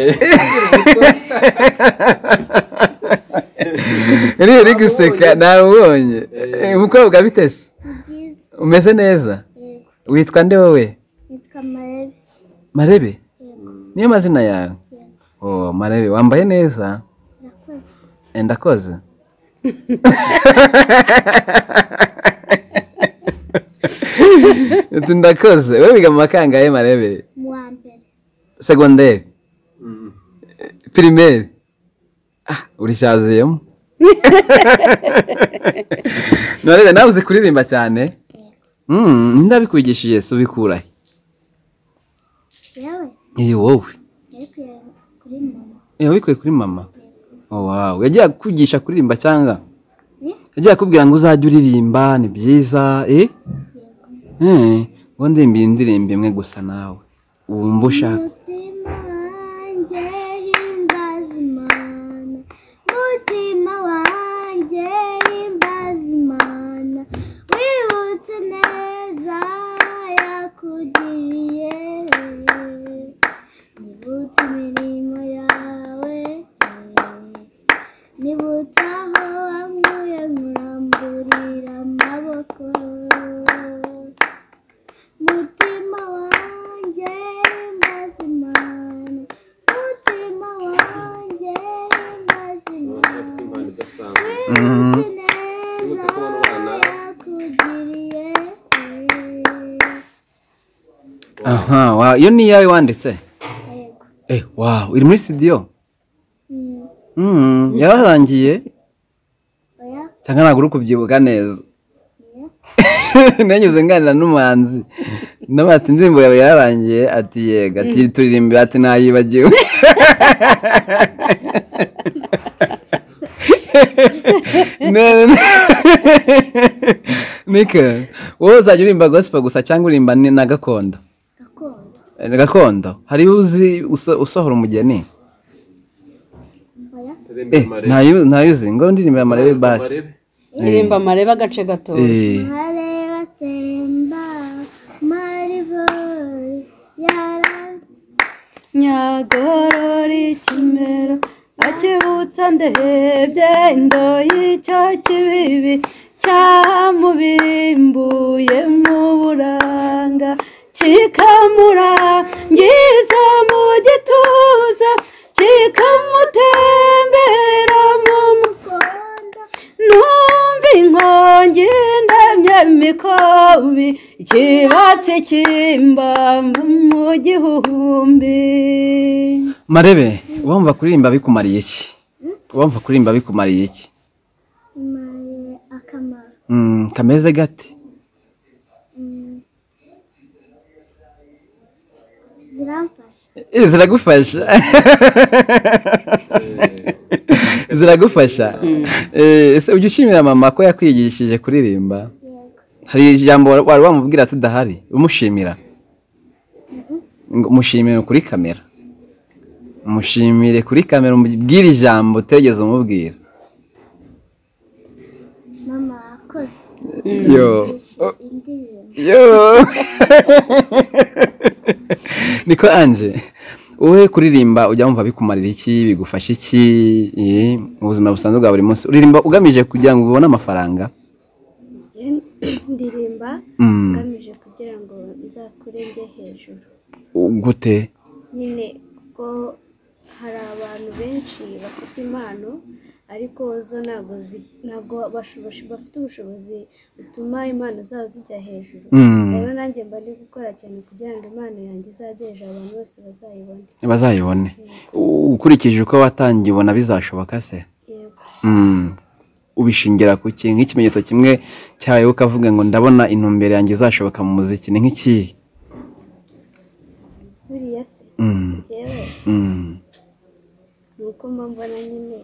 rero uri guseka nabonye umukobwa bitese byiza umeze neza yego witwa nde wowe nitwa marebe marebe yego niyo mazina yawe yego oh marebe wambaye neza urakoze Eh, ndakoze Ati, ndakoze wowe wiga mu makangahe marebe mu wa mbere segonderi pirimeri ah urishaziyemo marebe nawe uzi kuririmba cyane Mm, ninde wabikwigishije se ubikurahe yewe Eh, wowe yari kuyareba kuri mama Eh, wabikuye kuri mama oh, wow yagiye akwigisha kuririmba cyangwa Eh? yagiye akubwira ngo uzajye uririmba ni byiza eh? Eh, ngo ndimbire indirimbo imwe gusa nawe wumva ushaka umutima wanjye himbaza imana umutima wanjye himbaza imana wibutse neza yakugiriye nibutse imirimo yawe nibutse aho wankuye nkuramburira amaboko mutima wanjye mazimana mutima wanjye mazimana wibutse neza yakugiriye aha wa- iyo ni iyawe wanditse yego eh, wow iri muri studio Mm, mm, yararangiye oya cyangwa ntabwo uri kubyibuka neza oya nanyuze nganira n'umuhanzi nawe ati indirimbo yawe yararangiye ati yega ati turirimbira ati nayibagiwe Ne- ne- Mika wowe uzajya uririmba gospel gusa cyangwa uririmba ni- na gakondo gakondo Eh, gakondo hariyo uzi uso- usohora umugeni oya eh ntayo ntayo uzi ngo ndirimbira amarebe basi ndirimba amarebe agace gato Eh, mareba temba maribori yara nyagorora ikimero akibutsa ndebye indoyi icyo kibibi cyamubimbuye mu buranga kikamurangiza mu gituza kikamutembera mu mugongo numva inkongi ndamya mikobi ikibatsi kimbamba mu gihumbi marebe wumva kuririmba bikumariye iki wumva kuririmba bikumariye iki imaye akamaro Mm, kameze gate Mm. ziramfasha Eh, ziragufasha ziragufasha Eh, ese ujya ushimira mama ko yakwigishije kuririmba yego hari ijambo wa- wari wamubwira tudahari umushimira Ngo mushimire kuri kamera mushimire kuri kamera umubwire ijambo utegeze umubwira mama wakoze yo indirimbo yo niko anje wowe kuririmba ujya wumva bikumarira iki bigufasha iki eh, mu buzima busanzwe bwa buri munsi uririmba ugamije kugira ngo ubone amafaranga ndirimba Mm, ngamije kugira ngo nzakure njye hejuru gute nyine kuko hari abantu benshi bafite impano ariko zo ntabwo zi- ntabwo bashobosh- bafite ubushobozi butuma impano zabo zijya hejuru Mm, rero nanjye mba ndi gukora cyane kugira ngo impano yanjye izajye hejuru abantu bose bazayibone bazayibone U- ukurikije uko watangiye ubona bizashoboka se yego ubishingira ku ki nk'ikimenyetso kimwe cyawe ukavuga ngo ndabona intumbero yanjye izashoboka mu muziki ni nk'iki buriya se njyewe ni uko mbona nyine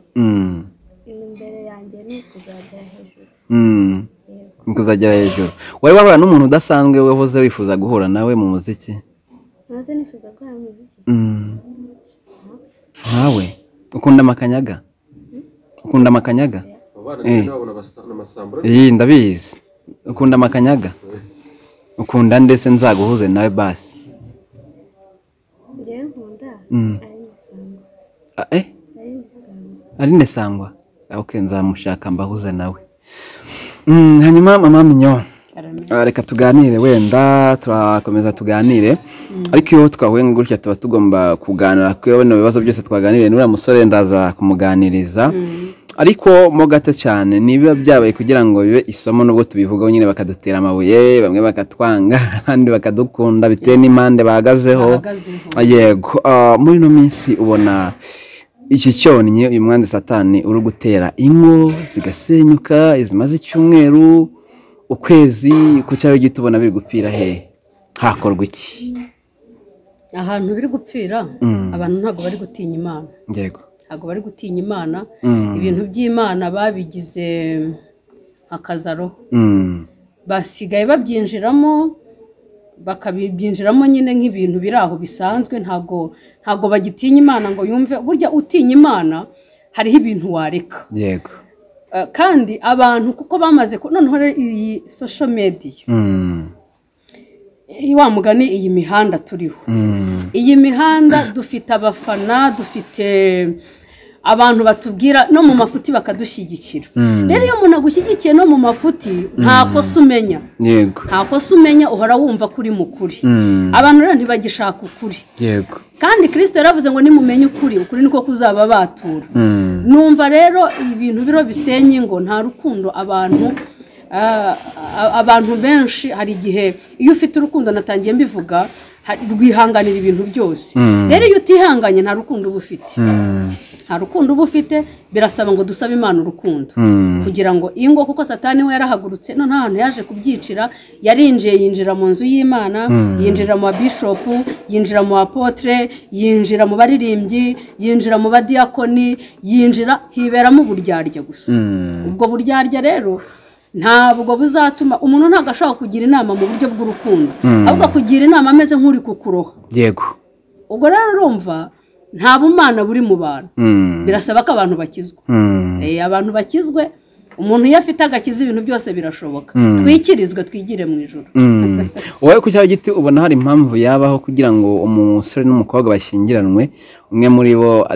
intumbero yanjye ni ukuzagera hejuru kuzagera hejuru wari wahura n'umuntu udasanzwe wahoze wifuza guhura nawe mu muziki ntaze nifuza gukora muziki nkawe ukunda amakanyaga ukunda amakanyaga iyi ndabizi ukunda amakanyaga ukunda ndetse nzaguhuze nawe basi njyewe nkunda ari imisango ari nesangwa oke nzamushaka mbahuze nawe hanyuma mama minyo reka tuganire wenda turakomeza tuganire ariko iyo twahuye gutya tuba tugomba kuganira kuko bino bibazo byose twaganiriye n'uriya musore ndaza kumuganiriza ariko mo gato cyane niba byabaye kugira ngo bibe isomo nubwo tubivugaho nyine bakadutera amabuye bamwe bakatwanga abandi bakadukunda bitewe n'impande bahagazeho yego muri ino minsi ubona iki cyonnyi uyu mwanda satani uri gutera ingo zigasenyuka izimaze icyumweru ukwezi ku cyaro gito ubona biri gupfira he hakorwa iki ahantu biri gupfira abantu ntabwo bari gutinya imana yego ntabwo bari gutinya imana ibintu by'imana babigize akazaro basigaye babyinjiramo bakabibyinjiramo nyine nk'ibintu biri aho bisanzwe ntabwo ntabwo bagitinya imana ngo yumve burya utinya imana hariho ibintu wareka yego kandi abantu kuko bamaze noneho iyi sosho mediya wa mugani iyi mihanda turiho iyi mihanda dufite abafana dufite abantu batubwira no mu mafuti bakadushyigikira rero iyo umuntu agushyigikiye no mu mafuti nta kosa umenya nta kosa umenya uhora wumva ko uri mukuri abantu rero ntibagishaka ukuri yego kandi kirisito yaravuze ngo nimumenye ukuri ukuri niko kuzaba batura numva rero ibintu biro bisenye ngo nta rukundo abantu abantu benshi hari igihe iyo ufite urukundo natangiye mbivuga rwihanganira ibintu byose rero iyo utihanganye nta rukundo uba ufite nta rukundo uba ufite birasaba ngo dusabe imana urukundo kugira ngo ingo kuko satani we yarahagurutse noneho ahantu yaje kubyicira yarinjiye yinjira mu nzu y'imana yinjira mu babishopu yinjira mu bapotere yinjira mu baririmbyi yinjira mu badiyakoni yinjira hiberamo uburyarya gusa ubwo buryarya rero ntabwo buzatuma umuntu ntabwo ashobora kugira inama mu buryo bw'urukundo ahubwo akugira inama ameze nk'uri kukuroha yego ubwo rero urumva nta bumana buri mu bantu birasaba ko abantu bakizwa abantu bakizwe umuntu iyo afite agakiza ibintu byose birashoboka twikirizwe twigire mu ijoro wowe ku cyaro giti ubona hari impamvu yabaho kugira ngo umusore n'umukobwa bashyingiranwe umwe muri bo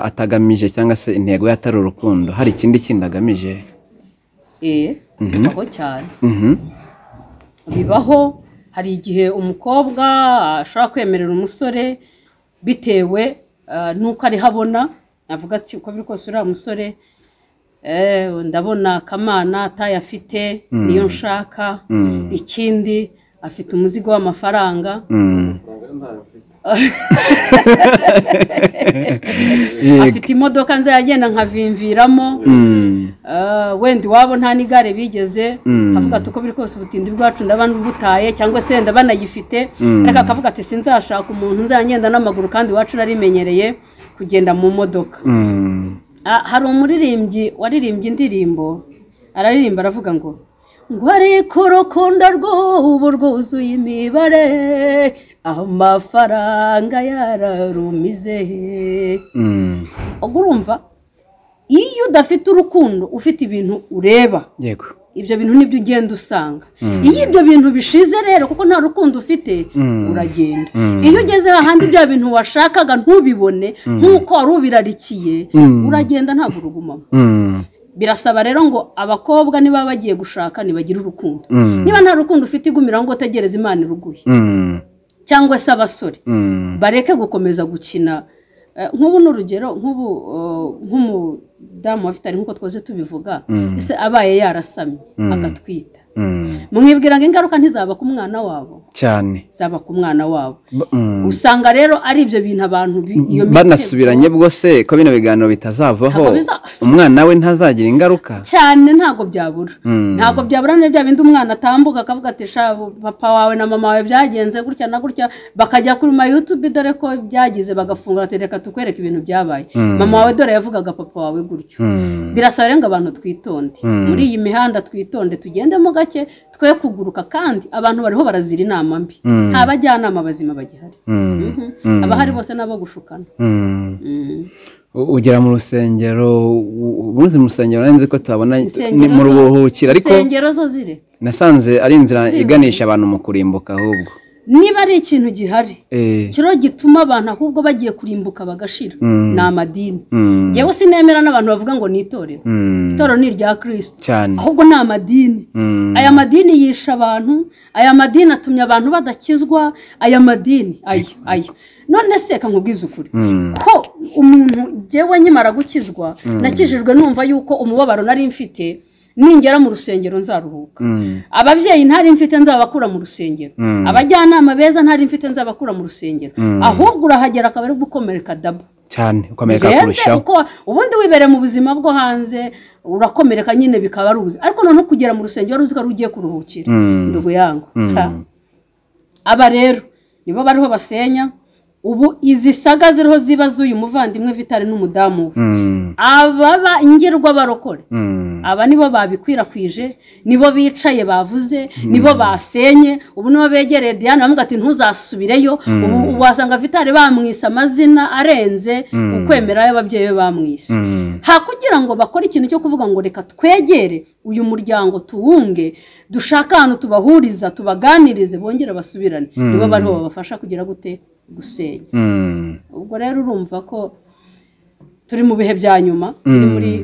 atagamije cyangwa se intego ye atari urukundo hari ikindi kindi agamije bibaho cyane bibaho hari igihe umukobwa ashobora kwemerera umusore bitewe n'uko ariho abona navuga ati uko biri kose uriya musore ndabona akamana atayafite niyo nshaka ikindi afite umuzigo w'amafaranga afite imodoka nzajya agenda nkavimviramo wenda iwabo nta n'igare bigeze akavuga ati uko biri kose ubutindi bwacu ndababutaye cyangwa se wenda banayifite ariko akavuga ati sinzashaka umuntu nzagenda n'amaguru kandi iwacu narimenyereye kugenda mu modoka hari umuririmbyi waririmbye indirimbo araririmba aravuga ngo ngo ariko urukundo rw'ubu rwuzuye imibare amafaranga yararumize ubwo urumva iyo udafite urukundo ufite ibintu ureba yego ibyo bintu nibyo ugenda usanga iyo ibyo bintu bishize rero kuko nta rukundo ufite uragenda iyo ugeze hahandi bya bintu washakaga ntubibone nk'uko wari ubirarikiye uragenda ntabwo urugumamo birasaba rero ngo abakobwa niba bagiye gushaka ntibagire urukundo niba nta rukundo ufite igumira ngo utegereze imana iruguye cyangwa se abasore bareke gukomeza gukina nk'ubu ni urugero nk'ubu nk'umudamu wafite ari nk'uko twose tubivuga ese abaye yarasamye agatwita mwibwira ngo ingaruka ntizaba ku mwana wabo cyane zaba ku mwana wabo usanga rero ari ibyo bintu abantu bi- iyo mitego- banasubiranye bwo se ko bino biganiro Ntabwo bitazavaho biza- umwana we ntazagira ingaruka cyane ntabwo byabura Mm. ntabwo byabura niba bya bindi umwana atambuka akavuga ati sha papa wawe na mama wawe byagenze gutya na gutya bakajya kuri ma yutube dore ko byagize bagafungura ati reka tukwereke ibintu byabaye Mm. mama wawe dore yavugaga papa wawe gutyo Mm. birasaba rero ngo abantu twitonde Mm. muri iyi mihanda twitonde tugendemo gake twe kuguruka kandi abantu bariho barazira inama mbi Mm. nta bajyanama bazima bagihari Mm. Mhm. Mm. abahari bose ni abo gushukana Mm. Mm. U- ugera mu rusengero u- u- ubuze mu rusengero nari nzi ko tuhabona Insengero ni mu zo- rubuhukiro ariko insengero zo zire nasanze ari inzira Ziba. iganisha abantu mu kurimbuka ahubwo niba ari ikintu gihari Eh, kiro gituma abantu ahubwo bagiye kurimbuka bagashira Mm. ni amadini mm, ngewe sinemera n'abantu bavuga ngo ni itorero mm, itorero ni irya kirisito cyane ahubwo ni amadini Mm, aya madini yisha abantu aya madini atumye abantu badakizwa aya madini aya aya none se reka nkubwize ukuri mm, ko umuntu ngewe nkimara gukizwa nakijijwe numva yuko umubabaro nari mfite ningera mu rusengero nzaruhuka mm, ababyeyi ntari mfite nzabakura mu rusengero Mm. abajyanama beza ntari mfite nzabakura mu rusengero Mm. ahubwo urahagera akaba ari gukomereka dabo cyane ukomereka Birenze kurushaho kuko ubundi wibereye mu buzima bwo hanze urakomereka nyine bikaba ari ubuzima ariko noneho kugera mu rusengero wari uzi ko ari ugiye kuruhukira Mm. ndugu yangu Mm. Ha. aba rero nibo bariho basenya ubu izi saga ziriho ziba z'uyu muvandimwe vitali n'umudamu we Mm, ababa ngirwa barokore mm, aba nibo babikwirakwije nibo bicaye bavuze nibo basenye ubu nibo begereye diane bamubwira ati ntuzasubireyo ubu ubu wasanga vitali bamwise amazina arenze Mm. ukwemera y'ababyeyi be bamwise mm, ha kugira ngo bakore ikintu cyo kuvuga ngo reka twegere uyu muryango tuwunge dushake ahantu tubahuriza tubaganirize bongere basubirane Mm. nibo bariho babafasha kugira gute gusenya mm, ubwo rero urumva ko turi mu bihe bya nyuma turi muri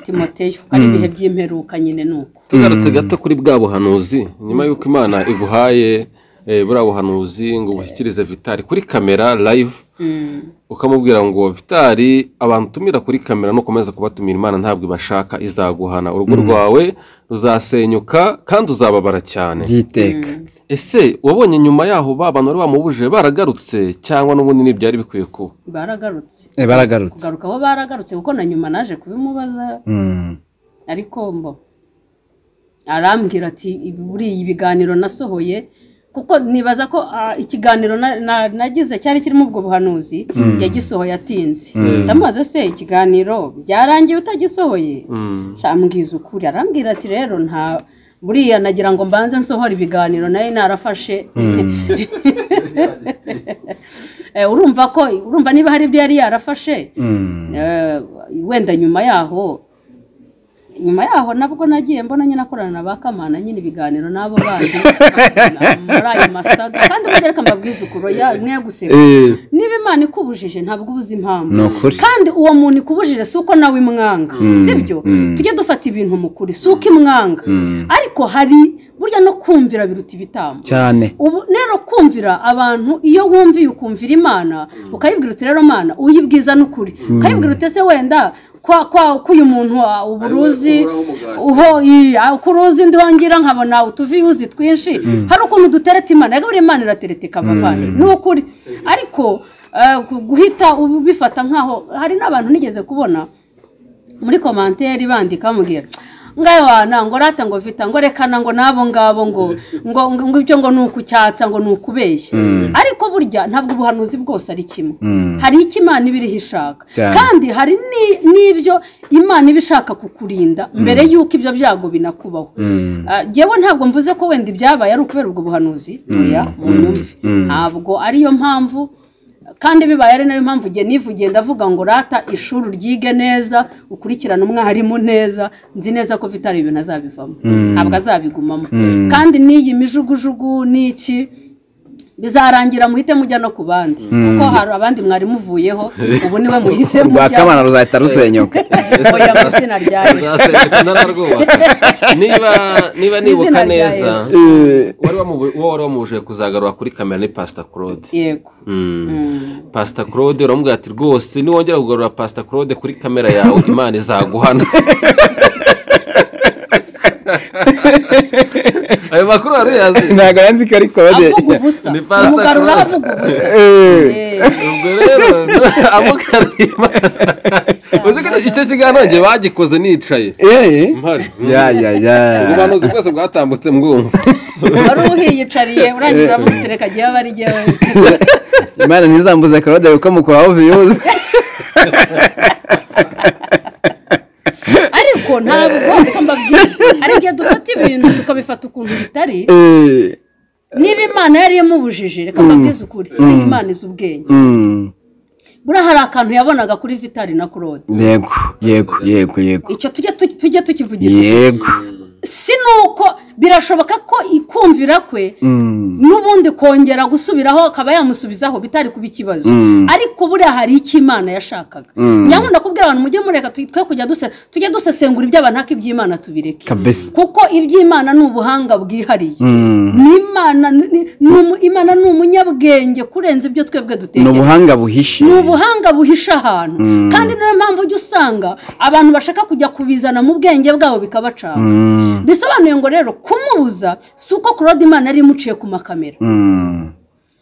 timoteyo ari ibihe by'imperuka nyine ni uko tugarutse gato kuri bwa buhanuzi nyuma y'uko imana iguhaye eh, buriya buhanuzi ngo ubushyikirize vitali kuri kamera live Mm. ukamubwira ngo vitali abantu utumira kuri kamera nukomeza kubatumira imana ntabwo ibashaka izaguhana urugo rwawe ruzasenyuka kandi uzababara cyane by'iteka ese wabonye nyuma yaho ba bantu bari bamubujije baragarutse cyangwa n'ubundi ntibyari bikwiye kuba baragarutse Eh, baragarutse kugaruka bo baragarutse kuko na nyuma naje kubimubaza Mm, ariko mbo arambwira ati buriya ibiganiro nasohoye kuko nibaza ko ah, ikiganiro na- na- nagize cyari kirimo ubwo buhanuzi yagisohoye atinze ndamubaza se ikiganiro byarangiye utagisohoye Mm. cyambwiza ukuri arambwira ati rero nta buriya nagira ngo mbanze nsohore ibiganiro nayo narafashe Eh, urumva ko urumva niba hari ibyo yari yarafashe mm, eh, wenda nyuma yaho nyuma yaho nabwo nagiye mbona nyine akorana na ba kamana nyine ibiganiro n'abo bandi muri ayo masaga kandi burya reka mbabwize ukuri oya mwe guseka eh, niba imana ikubujije ntabwo ubuze impamvu ni ukuri kandi uwo muntu ikubujije si uko nawe imwanga sibyo mm. tujye dufata ibintu mu kuri si uko imwanga Mm. ariko hari burya no kumvira biruta ibitambo cyane ubu rero kumvira abantu iyo wumviye ukumvira imana ukayibwira uti rero mana uyibwiza n'ukuri ukayibwira uti ese wenda kwa kwa ko uyu muntu ah, ubu uruzi uho iya uko uruzi ndongera nkabona utuviyuzi twinshi hari ukuntu dutereta imana yego buri imana iratereta ikabavana ni ukuri ariko eh, gu- guhita ubifata nkaho hari n'abantu nigeze kubona muri komanteri bandika bamubwira ngayo wana ngo rata ngo vita ngo rekana ngo n'abo ngabo ngo ngo ngo ngo ibyo ngo ni ukucyatsa ngo ni ukubeshya ariko burya ntabwo ubuhanuzi bwose ari kimwe Mm. hari icyo imana iba iriho ishaka Cyane. kandi hari ni- n'ibyo imana iba ishaka kukurinda mbere y'uko ibyo byago binakubaho Mm. Ah, jyewe ntabwo mvuze ko wenda ibyabaye ari ukubera ubwo buhanuzi oya mu myumvi ntabwo ariyo mpamvu kandi bibaye ari nayo mpamvu igihe nivugiye ndavuga ngo rata ishuri ryige neza ukurikirane umwarimu neza nzi neza ko vitari ibintu azabivamo ntabwo azabigumamo kandi n'iyi mijugujugu n'iki bizarangira muhite mujya no ku bandi kuko hari abandi mwari muvuyeho ubu niwe muhise rwa mujya kamana ruzahita rusenyuka oya mu izina rya Yesu. Uzasenyuka ntararwubaka. niba niba nibuka Izina rya neza Yesu. wari wamubu- uwo wari wamubujije kuzagarura kuri kamera ni pasita claude yego Mm. Mm. pasita claude uramubwira ati rwose niwongera kugarura pasita claude kuri kamera yawe imana izaguhana ayo makuru wari uyazi ntabwo arandika ariko avuga ubusa Ni pastor umugarura Claude. avuga ubusa Eh, ubwo rero amukarima uzi ko icyo kiganiro njye bagikoze nicaye eee mpari ya ya ya ubuhanuzi bwose bwatambutse mbwumva wari uhiyicariye urangiza uramutereka agiye aba ari jyewe imana ntizambuze karode kuko mukuraho viyuzi ariko ntabwo reka mbabwire hari igihe dufata ibintu tukabifata ukuntu bitari eee niba imana yari imubujije reka mbabwize ukuri imana izi ubwenge buriya hari akantu yabonaga kuri vitari na claude yego yego yego yego icyo tujye tu- tujye tukivugisha yego si nuko birashoboka ko ikumvira kwe Mm. n'ubundi kongera gusubiraho akaba yamusubizaho bitari kuba ikibazo Mm. ariko buriya hari icyo imana yashakaga Mm. nyabunda kubwira abantu mujye mureka tu- twe kujya duse tujye dusesengura iby'abantu ariko iby'imana tubireke kabisa kuko iby'imana ni ubuhanga bwihariye Mm. ni imana ni- ni- ni umu- imana ni umunyabwenge kurenza ibyo twebwe ni dutekereza ubuhanga buhishe ni ubuhanga buhisha ahantu Mm. kandi niyo mpamvu ujya usanga abantu bashaka kujya kubizana mu bwenge bwabo bikabacana Mm. bisobanuye ngo rero kumubuza si uko claude imana yari imuciye ku makamera Mm.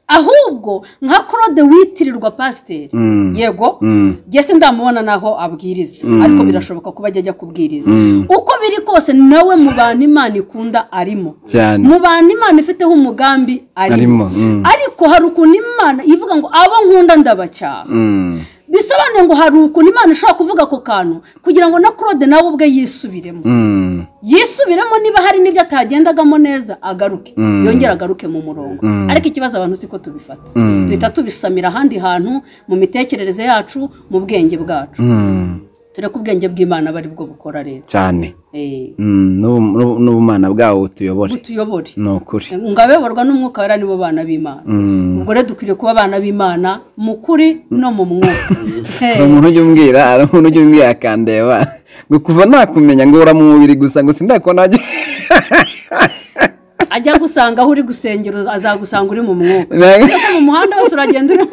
ahubwo nka claude witirirwa pasiteri Mm. yego Mm. njye se ndamubona naho abwiriza Mm. ariko birashoboka kuba ajya ajya kubwiriza Mm. uko biri kose nawe mu bantu imana ikunda arimo cyane mu bantu imana ifiteho umugambi arimo arimo Mm. ariko hari ukuntu imana ivuga ngo abo nkunda ndabacyaha Mm. bisobanuye ngo hari ukuntu imana ishobora kuvuga ako kantu kugira ngo na claude nawe ubwe yisubiremo Mm. yisubiremo niba hari n'ibyo atagendagamo neza agaruke Mm. yongere agaruke mu murongo Mm. ariko ikibazo abantu siko tubifata Mm. duhita tubisamira ahandi hantu mu mitekerereze yacu mu bwenge bwacu Mm. tureke ubwenge bw'imana aba ari bwo bukora rero cyane Eh, Mm. n'ubu- n'ubu- n'ubumana bwawo butuyobore butuyobore ni ukuri ngo abeborwa n'umwuka wera nibo bana b'imana Mm. ubwo rero dukwiriye kuba abana b'imana mu kuri no mu mwuka Eh, hari umuntu ujya umbwira hari umuntu ujya umbwira akandeba ngo kuva nakumenya ngo ura mu mubiri gusa ngo sindakubona wajya ajya gusanga aho uri gusengera azagusanga uri mu mwuka Mbese mu muhanda wose uragenda uri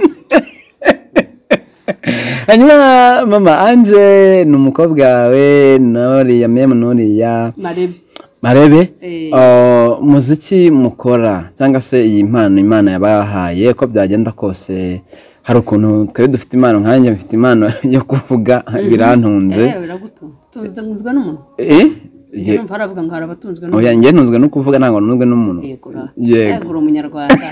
hanyuma mama anje ni umukobwa wawe nuriya memu nuriya marebe marebe Eh. ah, umuziki mukora cyangwa se iyi mpano imana yabahaye uko byagenda kose hari ukuntu twari dufite impano nkanjye mfite impano yo kuvuga birantunze Eh, biragutunga tunze nkunzwe n'umuntu eh ye- numva haravuga ngo hari abatunzwe oya n'umuntu njye ntunzwe no kuvuga ntabwo ntunzwe n'umuntu yego ra- yego yego uri umunyarwanda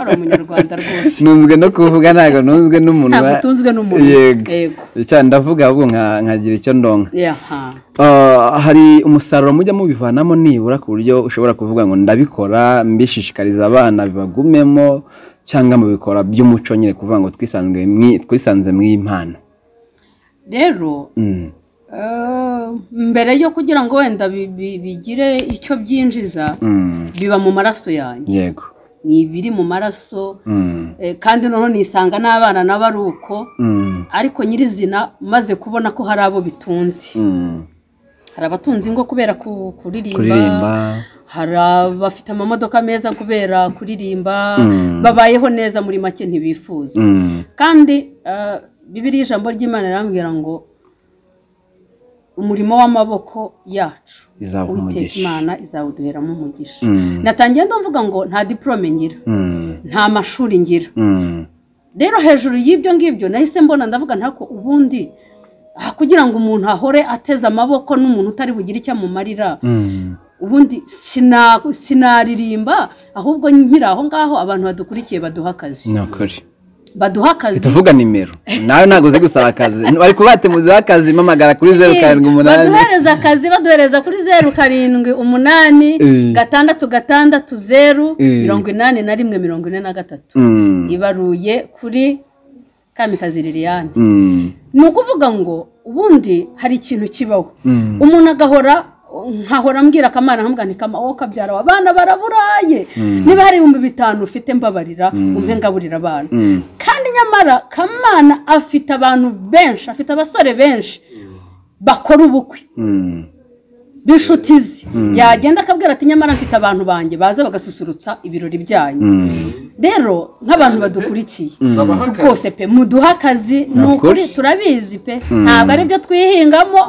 uri umunyarwanda rwose ntunzwe no kuvuga ntabwo ntunzwe n'umuntu ntabwo wa- utunzwe n'umuntu Yego. yego cyane ndavuga ahubwo nka- nkagira icyo ndonka yaha Ah, hari umusaruro mujya mubivanamo nibura ku buryo ushobora kuvuga ngo ndabikora mbishishikariza abana bibagumemo cyangwa mubikora by'umuco nyine kuvuga ngo twisanzwe mwi- twisanze mu impano rero Mm, eh, mbere yo kugira ngo wenda bi- bi- bigire icyo byinjiza mm, biba mu maraso yanjye yego ni ibiri mu maraso Mm, eh, kandi noneho nisanga n'abana nabo ari uko mm, ariko nyirizina maze kubona ko hari abo bitunze mm. hari abatunze ingo kubera ku- kuririmba hari abafite amamodoka meza kubera kuririmba Mm. babayeho neza muri make ntibifuza Mm, kandi eh, bibiliya ijambo ry'imana irambwira ngo umurimo w'amaboko yacu izaguha Uwiteka umugisha. imana izawuduheramo umugisha Mm. natangiye ndavuga ngo nta diporome ngira mm, nta mashuri ngira mm, rero hejuru y'ibyo ngibyo nahise mbona ndavuga ntako ubundi ah, kugira ngo umuntu ahore ateze amaboko n'umuntu utari bugire icyo amumarira mm. ubundi sina- sinaririmba ahubwo nkiri aho ngaho abantu badukurikiye baduha akazi ni ukuri baduha akazi tuvuga nimero nawe ntabwo uzi gusaba akazi bari kubatemuziho akazi mpamagara kuri zeru karindwi umunani baduhereza akazi baduhereza kuri zeru karindwi umunani Eh. gatandatu gatandatu zeru Eh. mirongo inani na rimwe mirongo ine na gatatu Mm, ibaruye kuri kamikazi liliane mm, ni ukuvuga ngo ubundi hari ikintu kibaho mm. umuntu agahora nkahora mbwira akamana nkambwira nti kama wowe kabyara aba abana baraburaye Mm. niba hari ibihumbi bitanu ufite mbabarira Mm. umpe ngaburira abana Mm, kandi nyamara kamana afite abantu benshi afite abasore benshi bakora ubukwe mm. b'inshuti ze yagenda akabwira ati nyamara mfite abantu banjye baza bagasusurutsa ibirori byanyu rero nk'abantu badukurikiye rwose pe muduhe akazi ni Of ukuri course. turabizi pe ntabwo ari byo twihingamo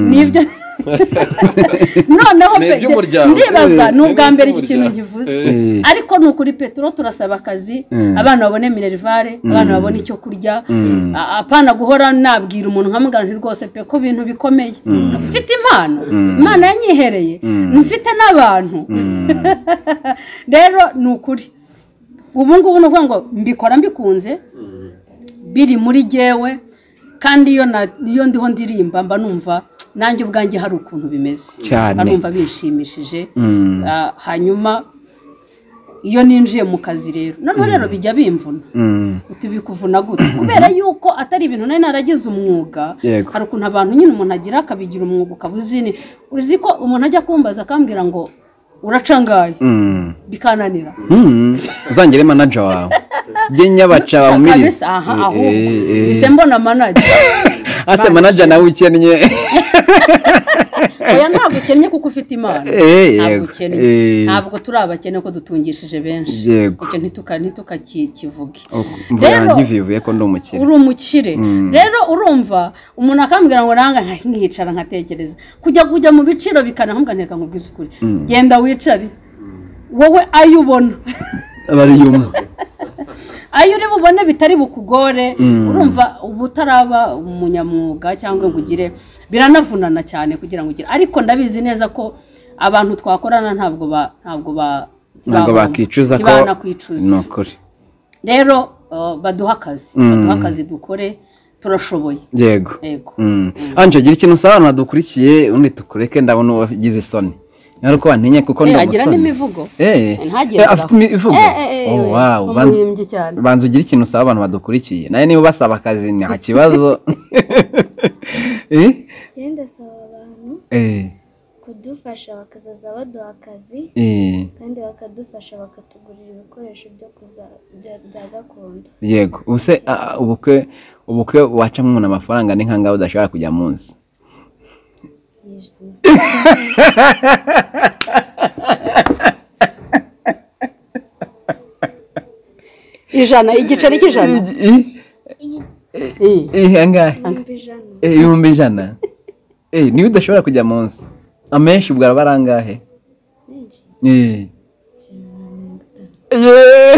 ni ibyo noneho Ni pe iby'umuryango. ndibaza Mm. ni ubwa Ni mbere iki kintu iby'umuryango. nkivuze Mm. ariko ni ukuri petero turasaba akazi Mm. abana babone minerivare abana babone icyo kurya Mm. a- apana guhora nabwira umuntu nkamugana nti rwose pe ko ibintu bikomeye mfite impano imana yanyihereye mfite n'abantu rero ni ukuri ubu ngubu ni ukuvuga ngo mbikora mbikunze biri muri jyewe kandi iyo na- iyo ndiho ndirimba mba numva nanjye ubwanjye hari ukuntu bimeze Cyane. mba numva bishimishije Mm. Ah, hanyuma iyo ninjiye mu kazi rero noneho rero bijya bimvuna Mm. uti bikuvuna gute kubera yuko atari ibintu nari naragize umwuga Yego. hari ukuntu abantu nyine umuntu agira akabigira umwuga ukaba uzini uzi ko umuntu ajya kumbaza akambwira ngo uracangaye Mm. bikananira Mm. uzangire manaja wawe jye nyabaca wamwiri kabisa aha ahubwo bise mbona manaje ase manaja nawe ukennye oya ntabwo ukennye kuko ufite imana Eh, yego. ntabwo ukennye Eh. ntabwo turi abakene ko dutungishije benshi Yego. Icyo ntituka ntitukakivuge imvura Rero- yanjye ivuye ko ndi umukire uri umukire Mm. rero urumva umuntu akambwira ngo nanga nka- nkicara nkatekereza kujya kujya mu biciro bikanahambwa nteka ngo ubwisukure genda wicare wowe ayo ubona bari yumwe ayo uri bubone bitari bukugore urumva uba utaraba umunyamwuga cyangwa ngo ugire biranavunana cyane kugira ngo ugire ariko ndabizi neza ko abantu twakorana ntabwo ba ntabwo ba ntabwo ntibahomba, bakicuza ko ntibanakwicuza ni ukuri rero uh, baduha akazi Mm. baduha akazi dukore turashoboye yego yego Mm. anje gira ikintu usaba abantu badukurikiye undi tukureke ndabona uwagize isoni nyari ko wantinye kuko Eh, ndi agira umusoni n'imivugo Eh, ntagire eh, ngo afite imivugo Eh, eh, eh, Oh, we, wow, banza- umuririmbyi cyane banza ugire ikintu usaba abantu badukurikiye nawe niba basaba akazi nta kibazo Eh, ngenda asaba abantu eh, kudufasha bakazaza baduha akazi eh, kandi bakadufasha bakatugurira ibikoresho byo kuza- bya- bya gakondo yego ubuse ah, ubukwe ubukwe wacamo umuntu amafaranga ni nkangaho udashobora kujya munsi Yijwi. ijana igiceri cy'ijana Eh, ihangahe ibihumbi ijana ibihumbi ijana Eh, niwe udashobora kujya munsi amenshi ubwo araba ari angahe menshi Eh. ijana na mirongo itanu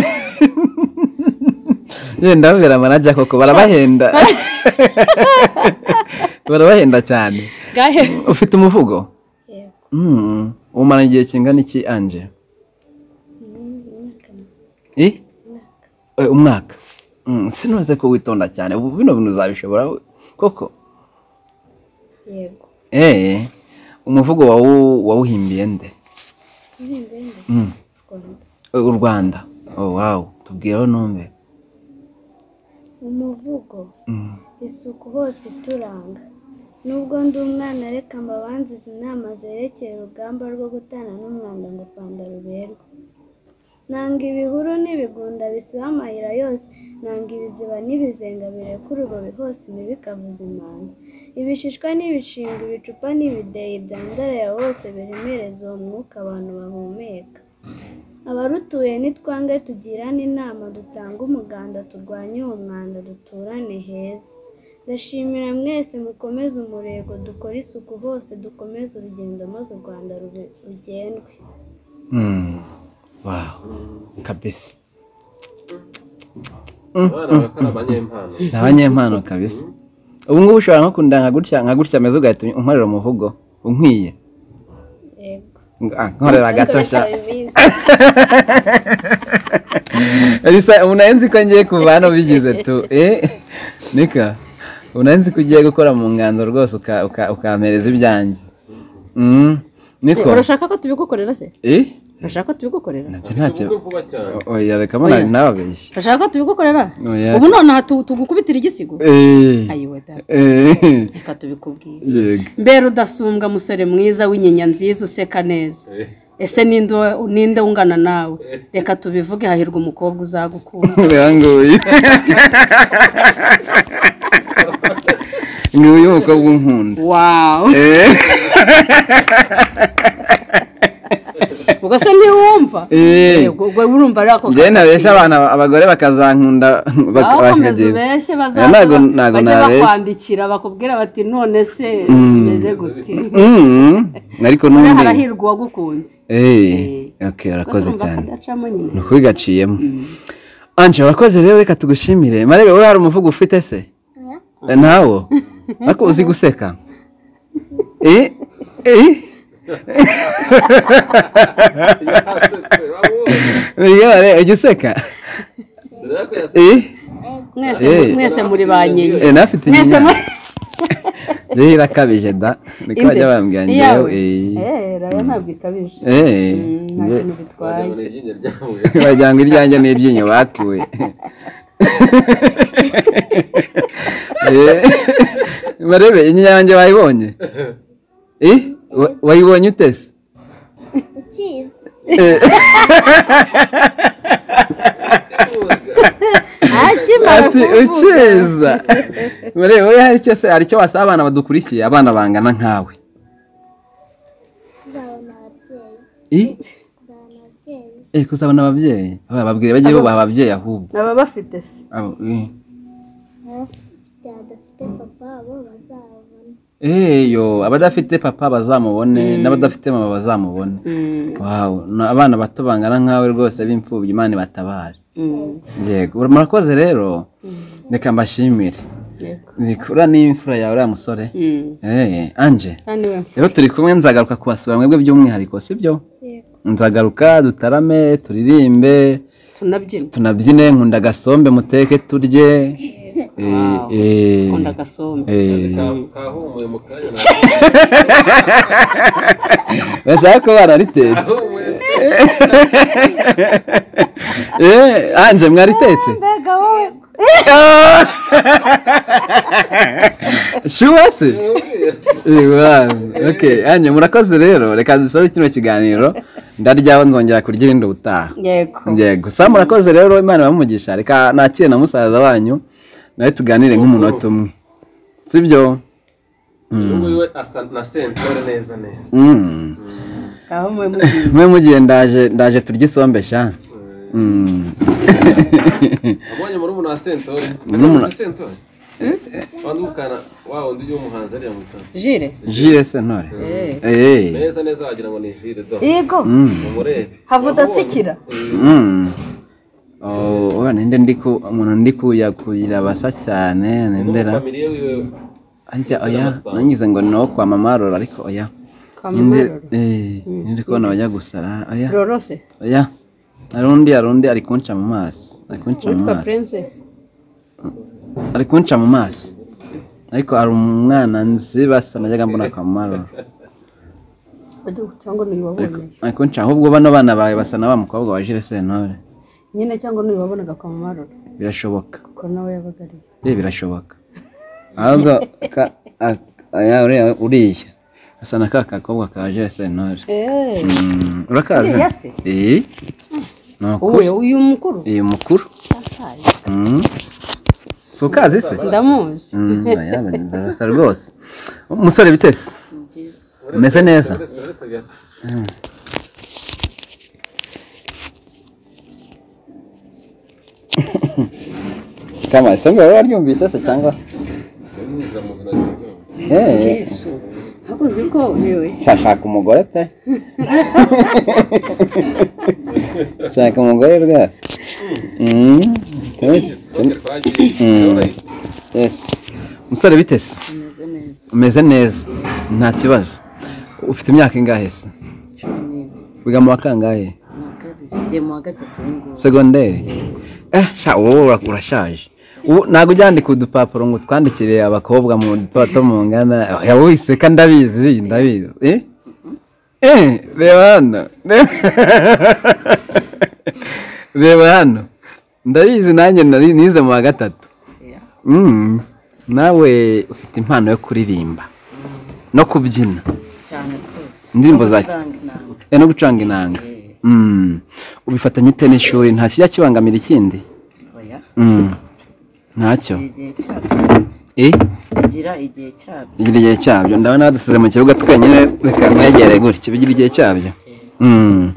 yeee ndababwira manaja koko barabahenda barabahenda cyane gahe ufite umuvugo yego Mm, umara igihe kingana iki anje Mm, imyaka mi- I? Eh, umwaka Mm, sinuze ko witonda cyane ubu bino bintu uzabishobora we. koko yego eee umuvugo wawu- wawuhimbiye nde ibihumbi ijana Mm, rwanda u rwanda oh, wow tubwireho numve umuvugo Mm, isuku hose ituranga nubwo ndi umwana reka mbabanzize inama zerekeye urugamba rwo gutana n'umwanda ngo u rwanda ruberwe nanga ibihuru n'ibigunda bisiba amayira yose nanga ibiziba n'ibizenga bireka urubobi hose imibi ikavuza imanga ibishishwa n'ibishinga ibicupa n'ibideyi byandaraya hose biremereza uwo mwuka abantu bahumeka abarutuye nitwange tugirane inama dutange umuganda turwanye uwo mwanda duturane heza ndashimira mwese mukomeze umurego dukore isuku hose dukomeze urugendo maze u rwanda rube- rugendwe mm, wow kabisa abana bakora abanyempano ni abanyempano kabisa ubu ngubu ushobora no kunda nka gutya nka gutya ameze ugahita unkorera umuvugo unkwiye yego Ah, nkorera gatoshya Dukoresha ibindi. bisa ubu nari nzi ko ngiye kuva hano bigize tu eh nika ubu nari nzi ko ugiye gukora mu ngando rwose uka- uka- ukampereza ibyanjye Mm, niko urashaka ko tubigukorera se eh urashaka ko tubigukorera nabyo ntacyo ubukwe vuba cyane oya reka mbona Oya. nababeshye urashaka ko tubigukorera Oya. ubu nonaha tu- tugukubitira igisigo eh ayiwe da eh reka tubikubwire yego mbere udasumbwa musore mwiza w'inyinya nziza useka neza Eh. ese ninde wa- ninde ungana nawe reka tubivuge hahirwa umukobwa uzagukunda birangoye ni uyu mukobwa unkunda wawu Eh, ubwo se ntiwumva yehova yego ubwo urumva ari ako njyewe nabeshya abana abagore bakazankunda bakomeza ubeshye bazaza bajya bakwandikira bakubwira bati none se bimeze gute ariko n'ubundi harahirwa uwagukunze eee arakoze cyane ni ukuri gaciyemo anje wakoze rero reka tugushimire marebe wowe hari umuvugo ufite se ntawo ariko uzi guseka eee eee ujya useka mwese muri ba nyenyeri nafite inyinya rero irakabije da niko bajya bambwira ngewe rero ntabwo ikabije nta kintu bitwaye wagira ngo iryanjye ni iryinyo bakuwe barebe inyinya yanjye bayibonye wayibonye utese ukizi ati ukiza wowe hari icyo se hari icyo wasaba abana badukurikiye abana bangana nkawe kuzabona ababyeyi eh kuzabona ababyeyi bababwire bajye bubaha ababyeyi ahubwo baba bafite se Abo, eh. abafite badafite papa bo bazabona eyo abadafite papa bazamubone n'abadafite mama bazamubone wawu abana bato bangana nkawe rwose b'imfubyi imana ibatabare yego murakoze rero reka mbashimire uriya ni imfura yawe uriya musore eee anje rero turi kumwe nzagaruka kubasura mwebwe by'umwihariko sibyo nzagaruka dutarame turirimbe tunabyina tunabyine nkunda agasombe muteke turye nkunda agasombe kahumuye mu kanya basaba ko bararitetse anje mwaritetse mbega wowe shuwa se Eh, wow. okay anje murakoze rero reka dusoze kino kiganiro ndaryaho nzongera kurya irindi ubutaha yego yego sa murakoze rero imana iramugisha reka nakire na musaza wanyu nawe tuganire nk'umunota umwe sibyo we asa na sentore neza neza aho mwe mugiye mwe mugiye ndaje ndaje turya isombe sha Mm. abonye murumuna wa sentore Murumuna- Murumuna wa sentore wandi mukana wa wundi w'umuhanzi ariya mutana jire jire se ntore Eh. Eh. neza neza wagira ngo ni jire do yego Mm. umurebe havuda atsikira Mm. Oh, oya, ninde ndiku umuntu ndikuya kuyira basa cyane nendera n'umufamiliye wiwe arya oya nanyuze ngo no kwa mama rora ariko oya ninde eh ninde kubona bajya gusara oya rorose oya hari undi hari undi ari kunca mu maso ari kunca mu witwa maso prince ari kunca mu maso ariko hari umwana nzi basa najyaga mbona kwa marora cyangwa n'uyu wabonye ari kunca ahubwo bano bana bawe basa na wa mukobwa wa jire sentore nyine cyangwa n'uyu wabonaga kwa mamarora birashoboka kuko nawe yabaga ari eh birashoboka ahubwo ka- a- aya uriya- uriya asa na ka kakobwa ka jire sentore eee Mm, urakazi Uriya se? eh ni wowe ukuri uyu mukuru eh mukuru Ahaye. Mm. si ukazi se ndamuzi Mm, oya, barasa rwose umusore bitese byiza umeze neza kama isombe wari waryumvise se cyangwa Eh, yesu ahubwo uzi ko yewe shaka umugore pe shaka umugore rwose Mm, tumi- tumi- yes. umusore bitese ameze neza umeze neza nta kibazo ufite imyaka ingahe se cumi n'imwe wiga mu wa kangahe mu wa kabiri ngiye mu wa gatatu w'ingoro segonderi eh sha wowe ura- urashaje ubu ntabwo ujyandika udupapuro ngo twandikire abakobwa mu dutora two mu ngana oya wowe iseka ndabizi ndabizi eh eh reba hano reba hano ndabizi nanjye nari nize mu wa gatatu Mm. nawe ufite impano yo kuririmba no kubyina cyane rwose Indirimbo za- Amafaranga inanga. Eh, no gucuranga inanga Mm. ubifatanya ute n'ishuri nta kijya kibangamira ikindi oya Mm. ntacyo igihe cyabyo Eh, bigira igihe cyabyo bigira igihe cyabyo ndabona badusize mu kibuga twenyine reka mwegereye gutya bigira igihe cyabyo Mm.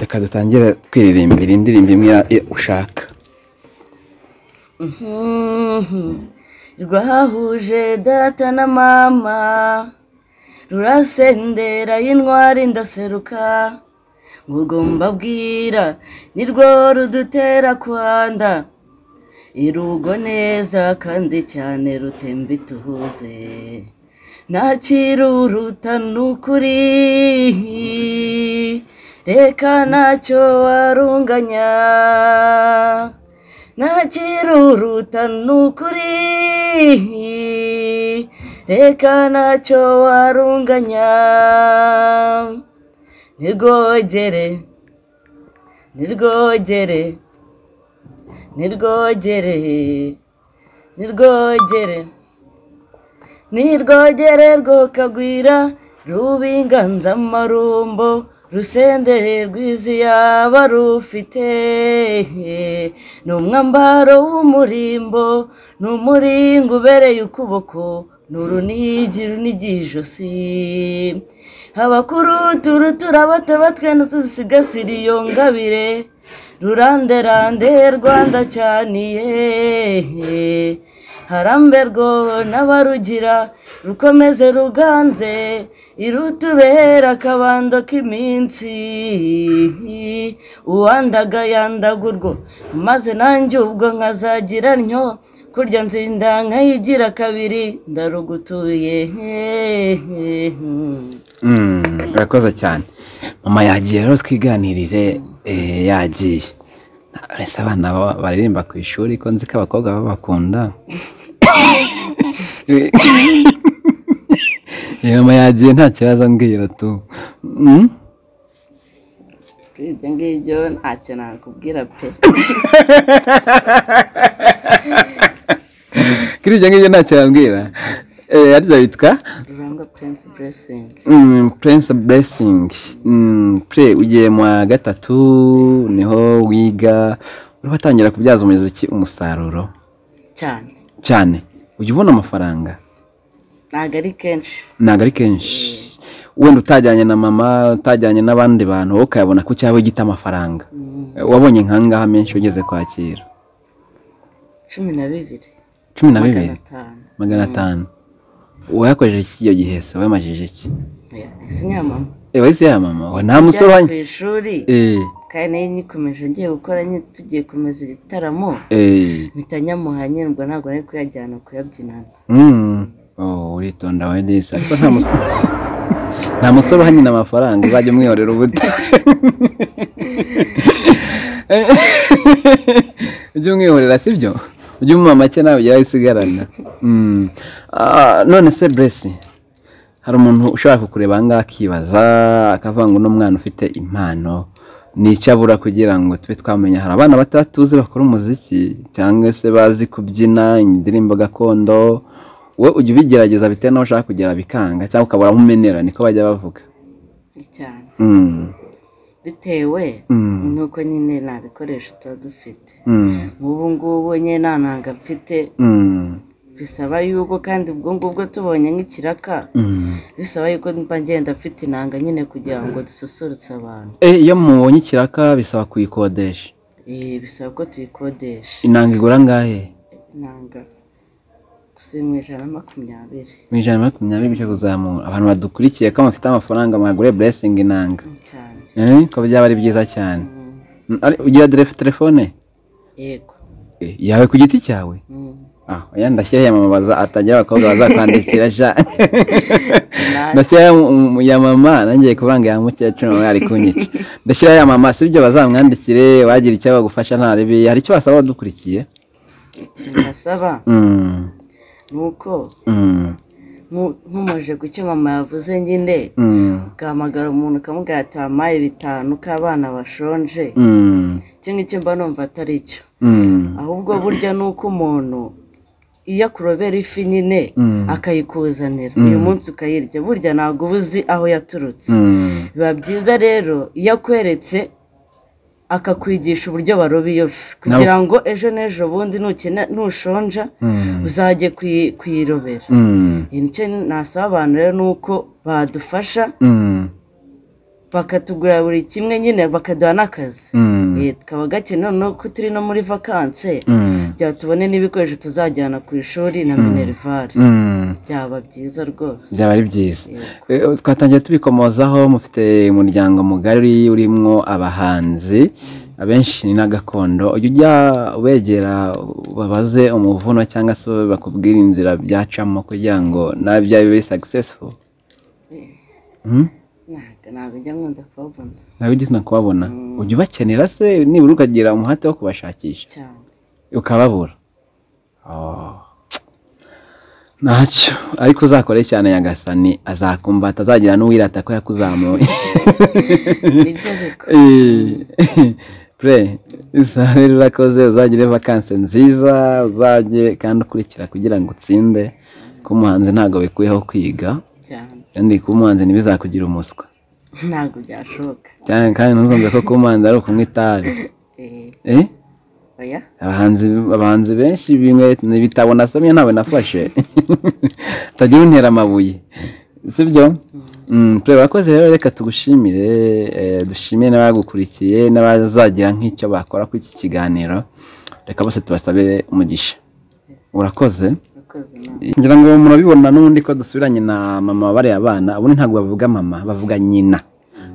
reka dutangire twiririmbira indirimbo imwe ushaka rwahuje data na mama rurasendera y'intwari ndaseruka ngugomba bwira nirwo rudutera kwanda irugo neza kandi cyane rutemba ituhuze ntakiruruta ni ukuri reka ntacyo warunganya ntakiruruta ni ukuri reka ntacyo warunganya nirwogere nirwogere nirwogere nirwogere nirwogere rwokagwira rubinganzamarumbo rusendere rwizi yaba rufite ni umwambaro w'umurimbo ni umuringa ubereye ukuboko ni urunigi runigi ijosi abakuru turutura bato batwenda tuzisigasira iyo ngabire ruranderande rwanda cyaniye harambe rwo n'abarugira rukomeze ruganze irutubera akabando k'iminsi uwandaga yandagurwa maze nanjye ubwo nkazagira ntyo kurya nzinda nkayigira kabiri ndarugutuye urakoze cyane mama yagiye rero twiganirire yagiye ese abana baririmba ku ishuri ko nzi ko abakobwa babakunda mama yagiye nta kibazo mbwira tu ibyo ngibyo ntacyo nakubwira pe kuri ibyo ngibyo ntacyo yambwira harya bitwa rurangwa purense buresingi purense buresingi pure ugiye mu wa gatatu niho wiga uriho atangira kubyaza umuziki umusaruro cyane cyane ujya ubona amafaranga ntabwo ari kenshi ntabwo ari kenshi wenda utajyanye na mama utajyanye n'abandi bantu wowe ukayabona ko cyaba gita amafaranga wabonye nkangaha menshi ugeze kwakira cumi na bibiri cumi na bibiri magana atanu wayakoresheje iki iyo gihe se wayamajije iki isi nyamama ewa isi yamama nta musore wanyu ku ishuri kandi nayo nyikomeje ngiye gukora tugiye kumeza ibitaramo mpita nyamuhanyirwa ntabwo nari kuyajyana kuyabyinana uritonda we neza ariko nta musore nta musore uhanyina amafaranga uzajya umwihorera ubuto ujye umwihorera si byo ujye umuha make nawe ujya wisigarana none se buresi hari umuntu ushobora kukureba ahangaha akibaza akavuga ngo n'umwana ufite impano abura kugira ngo tube twamenya hari abana batatuzi bakora umuziki cyangwa se bazi kubyina indirimbo gakondo wowe ujya ubigerageza bitewe n'aho ushaka kugera bikanga cyangwa ukabura nk'umenera niko bajya bavuga cyane bitewe nuko nyine nta bikoresho tuba dufite nk'ubu ngubu nyine nta nanga mfite bisaba yuko kandi ubwo ngubwo tubonye nk'ikiraka bisaba yuko mba ngenda mfite inanga nyine kugira ngo dususurutse abantu iyo mubonye ikiraka bisaba kuyikodesha bisaba ko tuyikodesha inanga igura angahe inanga mu ijana na makumyabiri mu ijana na makumyabiri bityo kuzamura abantu badukurikiye ko bafite amafaranga mwagure buresingi inanga ko byaba ari byiza cyane ugira telefone yego yawe ku giti cyawe oya ndashyiraho iyamamaza atagira abakobwa bazakwandikira sha ndashyiraho ya mama nangiye kuvanga ya mukecuru nawe ari kunyica ndashyiraho ya mama si byo bazamwandikire wagira icyo bagufasha nta ribi hari icyo basaba badukurikiye ikintu basaba nuko ntumaje ku cyo mama yavuze nyine ugahamagara umuntu ukamubwira ati wampaye bitanu k'abana bashonje icyo ngicyo mba numva atari cyo ahubwo burya ni uko umuntu iyo akurobera ifi nyine akayikuzanira uyu munsi ukayirya burya ntabwo uba uzi aho yaturutse biba byiza rero iyo akweretse akakwigisha uburyo baroba iyo fi kugira ngo ejo n'ejo bundi nushonja uzajye kuyirobera nicyo nasaba abantu rero ni uko badufasha bakatugura buri kimwe nyine bakaduha n'akazi tukaba gakene noneho ko turi no muri vakanse byatubone n'ibikoresho tuzajyana ku ishuri na minerivare byaba byiza rwose byaba ari byiza twatangiye tubikomozaho mufite umuryango mugari urimo abahanzi abenshi ni na gakondo ujya ujya ubegera babaze umuvuno cyangwa se bakubwira inzira byacamo kugira ngo nawe byabe bibe sagisesifu ntabwo ujya nkunda kubabona ntabwo ujya nkunda kubabona ujya ubakenera se nibura ukagira umuhate wo kubashakisha ukababura ntacyo ariko uzakore cyane nyagasani azakumva atazagira n'uwirata ko yakuzamuye rero urakoze uzagire vakanse nziza uzajye kandi ukurikira kugira ngo utsinde ko umuhanzi ntabwo bikuyeho kwiga kandi kuba umuhanzi ntibizakugire umuswa ntabwo byashoboka cyane kandi ntuzumve ko kuba umuhanzi ari ukunywa itabi abahanzi benshi ibitabo nasomye ntawe nafashe utagira untera amabuye si byo tureba abakozi rero reka tugushimire dushimire n'abagukurikiye n'abazagira nk'icyo bakora kuri iki kiganiro reka bose tubasabire umugisha urakoze ngira ngo murabibona n'ubundi ko dusubiranye na mama bariya abana ubundi ntabwo bavuga mama bavuga nyina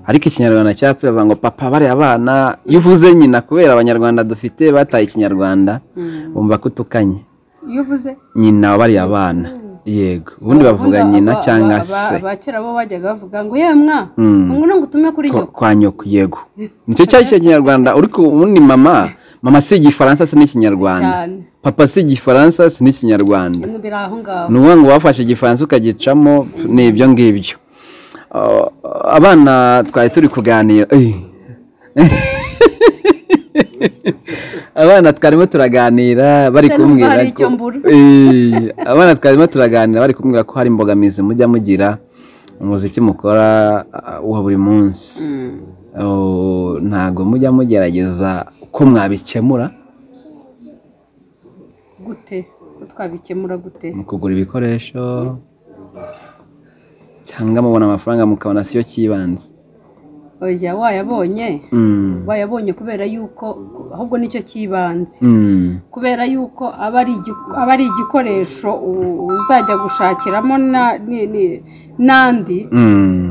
ariko ikinyarwanda cyapfuye bavuga ngo papa bariya abana iyo uvuze nyina kubera abanyarwanda dufite bataye ikinyarwanda bumva ko utukanye iyo uvuze nyina bariya abana yego ubundi bavuga nyina cyangwa se abakera bo bajyaga bavuga ngo yemwa ngo ntabwo utume kuri nyoko kwa nyoko yego nicyo cyari cyo kinyarwanda uriko ubundi mama mama si igifaransa si n'ikinyarwanda papa si igifaransa si n'ikinyarwanda ni ukuvuga ngo wafashe igifaransa ukagicamo ni ibyo ngibyo abana twari turi kuganira abana twarimo turaganira bari kumbwira ko abana twarimo turaganira bari kumbwira ko hari imbogamizi mujya mugira umuziki mukora wa buri munsi ntabwo mujya mugerageza uko mwabikemura gute ko twabikemura gute mu kugura ibikoresho cyangwa mubona amafaranga mukabona siyo cy'ibanze oya wayabonye wayabonye kubera yuko ahubwo nicyo cy'ibanze kubera yuko aba ari igikoresho uzajya gushakiramo n'andi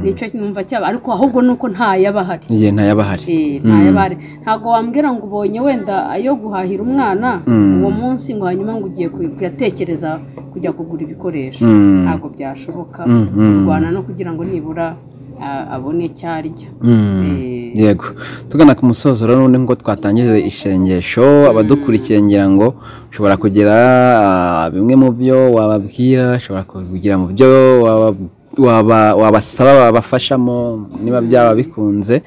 nicyo numva cyaba ariko ahubwo nuko ntayaba ahari ntayaba ahari ntabwo wambwira ngo ubonye wenda ayo guhahira umwana uwo munsi ngo hanyuma ngo ugiye kuyatekereza kujya kugura ibikoresho ntabwo byashoboka kurwana no kugira ngo nibura abone icyo arya yego tugana ku musozo rero n'ubundi nk'uko twatangije isengesho abadukurikiye ngira ngo ushobora kugira bimwe mu byo wababwira ushobora kugira mu byo wabasaba babafashamo niba byaba bikunze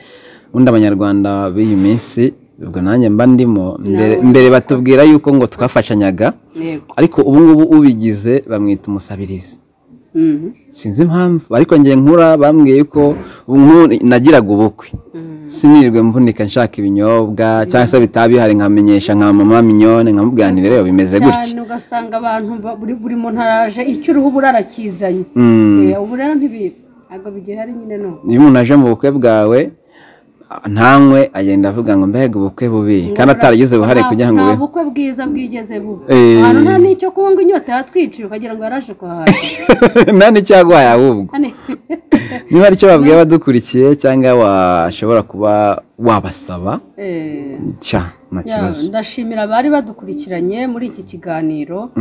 ubundi abanyarwanda b'iyi minsi ubwo nanjye mba ndimo mbere batubwira yuko ngo twafashanyaga ariko ubungubu ubigize bamwita umusabirizi sinzi impamvu ariko ngiye nkura bambwiye ko nagiraga ubukwe sinirwe mvunika nshaka ibinyobwa cyangwa se bitaba bihari nkamenyesha nka mama minyone nkamubwanire rero bimeze gutya ugasanga abantu buri muntu araje icyo uruhu uba urakizanye ubu rero ntabwo bigihari nyine n'ubu iyo umuntu aje mu bukwe bwawe ntanywe agenda avuga ngo mbega ubukwe bubi kandi ataragize uruhare kugira ngo nta bukwe bwiza bwigeze buba ahantu nta n'icyo kunywa ngo inyota yatwiciye ukagira ngo yaraje kuhahaha nta n'icyo yaguhaye ahubwo niba aricyo babwiye abadukurikiye cyangwa washobora kuba wabasaba cya nta kibazo ndashimira abari badukurikiranye muri iki kiganiro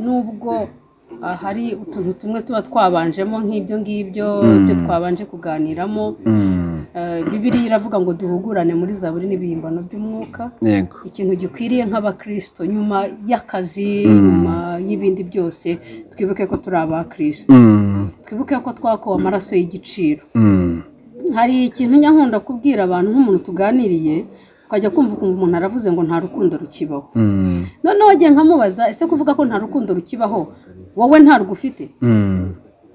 n'ubwo hari utuntu tumwe tuba twabanjemo nk'ibyo ngibyo ibyo twabanje kuganiramo bibiri iravuga ngo duhugurane muri za buri n'ibihimbano by'umwuka ikintu gikwiriye nk'abakirisito nyuma y'akazi nyuma y'ibindi byose twibuke ko turi abakirisito twibuke ko twakowe amaraso y'igiciro hari ikintu nyakunda kubwira abantu nk'umuntu tuganiriye ukajya kumva ukumva umuntu aravuze ngo nta rukundo rukibaho noneho wagiye nkamubaza ese kuvuga ko nta rukundo rukibaho wowe ntarwo ufite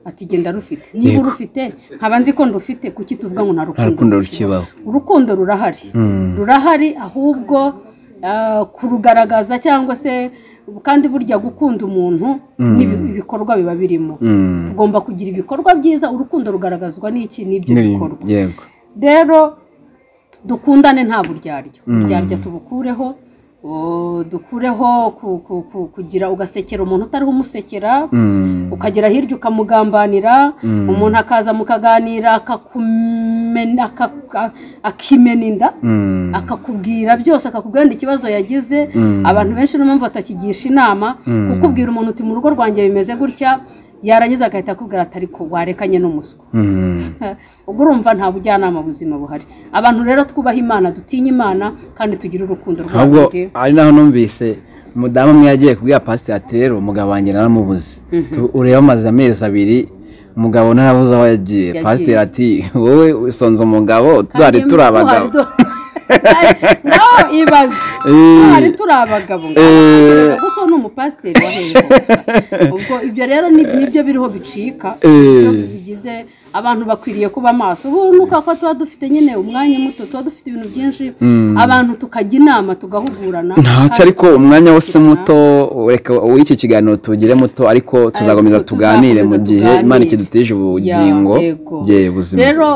ati genda rufite niba urufite nkaba nzi ko ndufite kuki tuvuga ngo nta rukundo rukibaho urukundo rurahari rurahari ahubwo kurugaragaza cyangwa se kandi burya gukunda umuntu ibikorwa biba birimo tugomba kugira ibikorwa byiza urukundo rugaragazwa n'iki n'ibyo bikorwa rero dukundane nta buryarya uburyarya tubukureho dukureho kugira ugasekera umuntu utariho umusekera ukagera hirya ukamugambanira umuntu akaza mukaganira akimena inda akakubwira byose akakubwira ikibazo yagize abantu benshi niyo mpamvu batakigisha inama kukubwira umuntu uti mu rugo rwanjye bimeze gutya yarangiza agahita akubwira atari ko warekanye n'umuswa ubwo urumva nta bujyanama buzima buhari abantu rero twubaha imana dutinye imana kandi tugire urukundo rwabo ari naho numvise umudamu umwe yagiye kubwira pasiteri atera umugabo wanjye naramubuze ureba amaze amezi abiri umugabo ntarabuze aho yagiye pasiteri ati wowe usonze umugabo turi turi abagabo nawe ibaze twari turi abagabo gusa ni umupasiteri ubwo ibyo rero nibyo biriho bicika bigize abantu bakwiriye kuba amaso ubu ni uko tuba dufite nyine umwanya muto tuba dufite ibintu byinshi abantu tukajya inama tugahugurana ntacyo ariko umwanya wose muto w'iki kiganiro tugire muto ariko tuzakomeza tuganire mu gihe imana ikidutije ubugingo bye buzima rero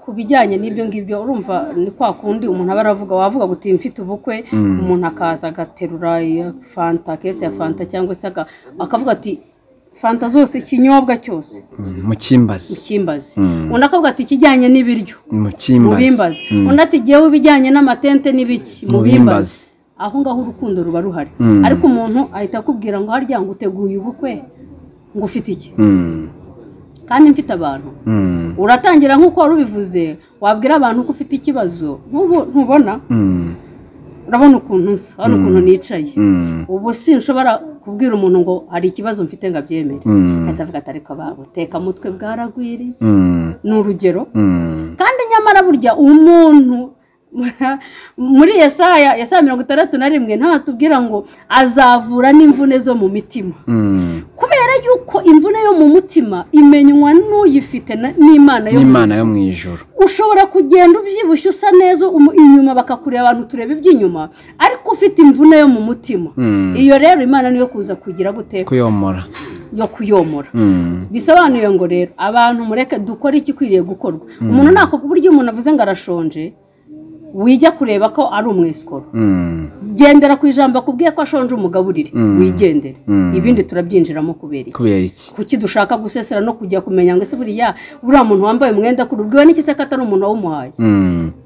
ku bijyanye n'ibyo ngibyo urumva ni kwa kundi umuntu aba aravuga wavuga ngo mfite ubukwe umuntu akaza agaterura fanta kese ya fanta cyangwa se akavuga ati fanta zose ikinyobwa cyose mukimbazi mukimbazi undi akavuga ati ikijyanye n'ibiryo mukimbazi undi ati ngewe ibijyanye n'amatente n'ibiki mubimbazi aho ngaho urukundo ruba ruhari ariko umuntu ahita akubwira ngo harya ngo uteguye ubukwe ngo ufite iki kandi mfite abantu uratangira nk'uko wari ubivuze wabwira abantu ko ufite ikibazo ntubona urabona ukuntu nsa urabona ukuntu nicaye ubu si nshobora kubwira umuntu ngo hari ikibazo mfite ngo abyemere ahita avuga ati ariko buteka mutwe bwaragwiriye ni urugero kandi nyamara burya umuntu muri Yesaya Yesaya mirongo itandatu na rimwe ntatubwira ngo azavura n'imvune zo mu mitima kubera yuko imvune yo mu mutima imenywa n'uyifite n'imana yo mu ijoro ushobora kugenda ubyibushye usa neza inyuma bakakureba abantu tureba iby'inyuma ariko ufite imvune yo mu mutima iyo rero imana niyo kuza kugira gute kuyomora yo kuyomora bisobanuye ngo rero abantu mureke dukore igikwiriye gukorwa umuntu ntako buryo umuntu avuze ngo arashonje wijya kureba ko ari umwesikoro gendera ku ijambo akubwiye ko ashonje umugaburire wigendere ibindi turabyinjiramo kubera iki kuki dushaka gusesera no kujya kumenya ngo ese buriya buriya muntu wambaye umwenda kuri ubwiwe n'iki se ko atari umuntu wawumuhaye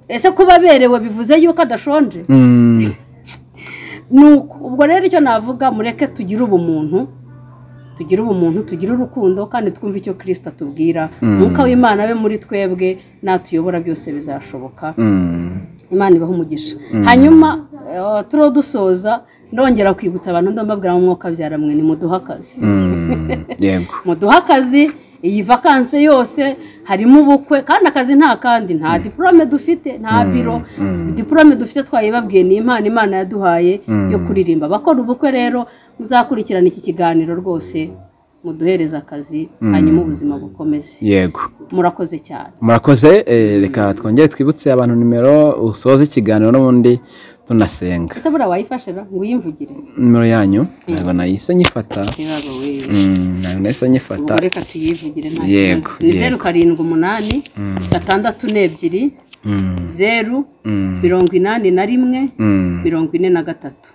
ese kuba aberewe bivuze yuko adashonje ubwo rero icyo navuga mureke tugire ubumuntu tugire ubumuntu tugire urukundo kandi twumve icyo kirisita atubwira umwuka w'imana we muri twebwe natuyobora byose bizashoboka imana ibaha umugisha hanyuma turiho dusoza ndongera kwibutsa abantu ndababwira umwuka byara mwe ni muduha akazi muduha akazi iyi vakanse yose harimo ubukwe kandi akazi nta kandi nta diporome dufite nta biro diporome dufite twayibabwiye ni impano imana yaduhaye yo kuririmba abakora ubukwe rero muzakurikirana iki kiganiro rwose muduhereze akazi hanyuma ubuzima bukomeze yego murakoze cyane murakoze reka twongere twibutse abantu nimero usoze ikiganiro n'ubundi tunasenga ese buriya wayifashe ngo uyimvugire nimero yanyu ntabwo nahise nyifata ntabwo nahise nyifata reka tuyivugire nta kibazo ni zeru karindwi umunani gatandatu n'ebyiri zeru mirongo inani na rimwe mirongo ine na gatatu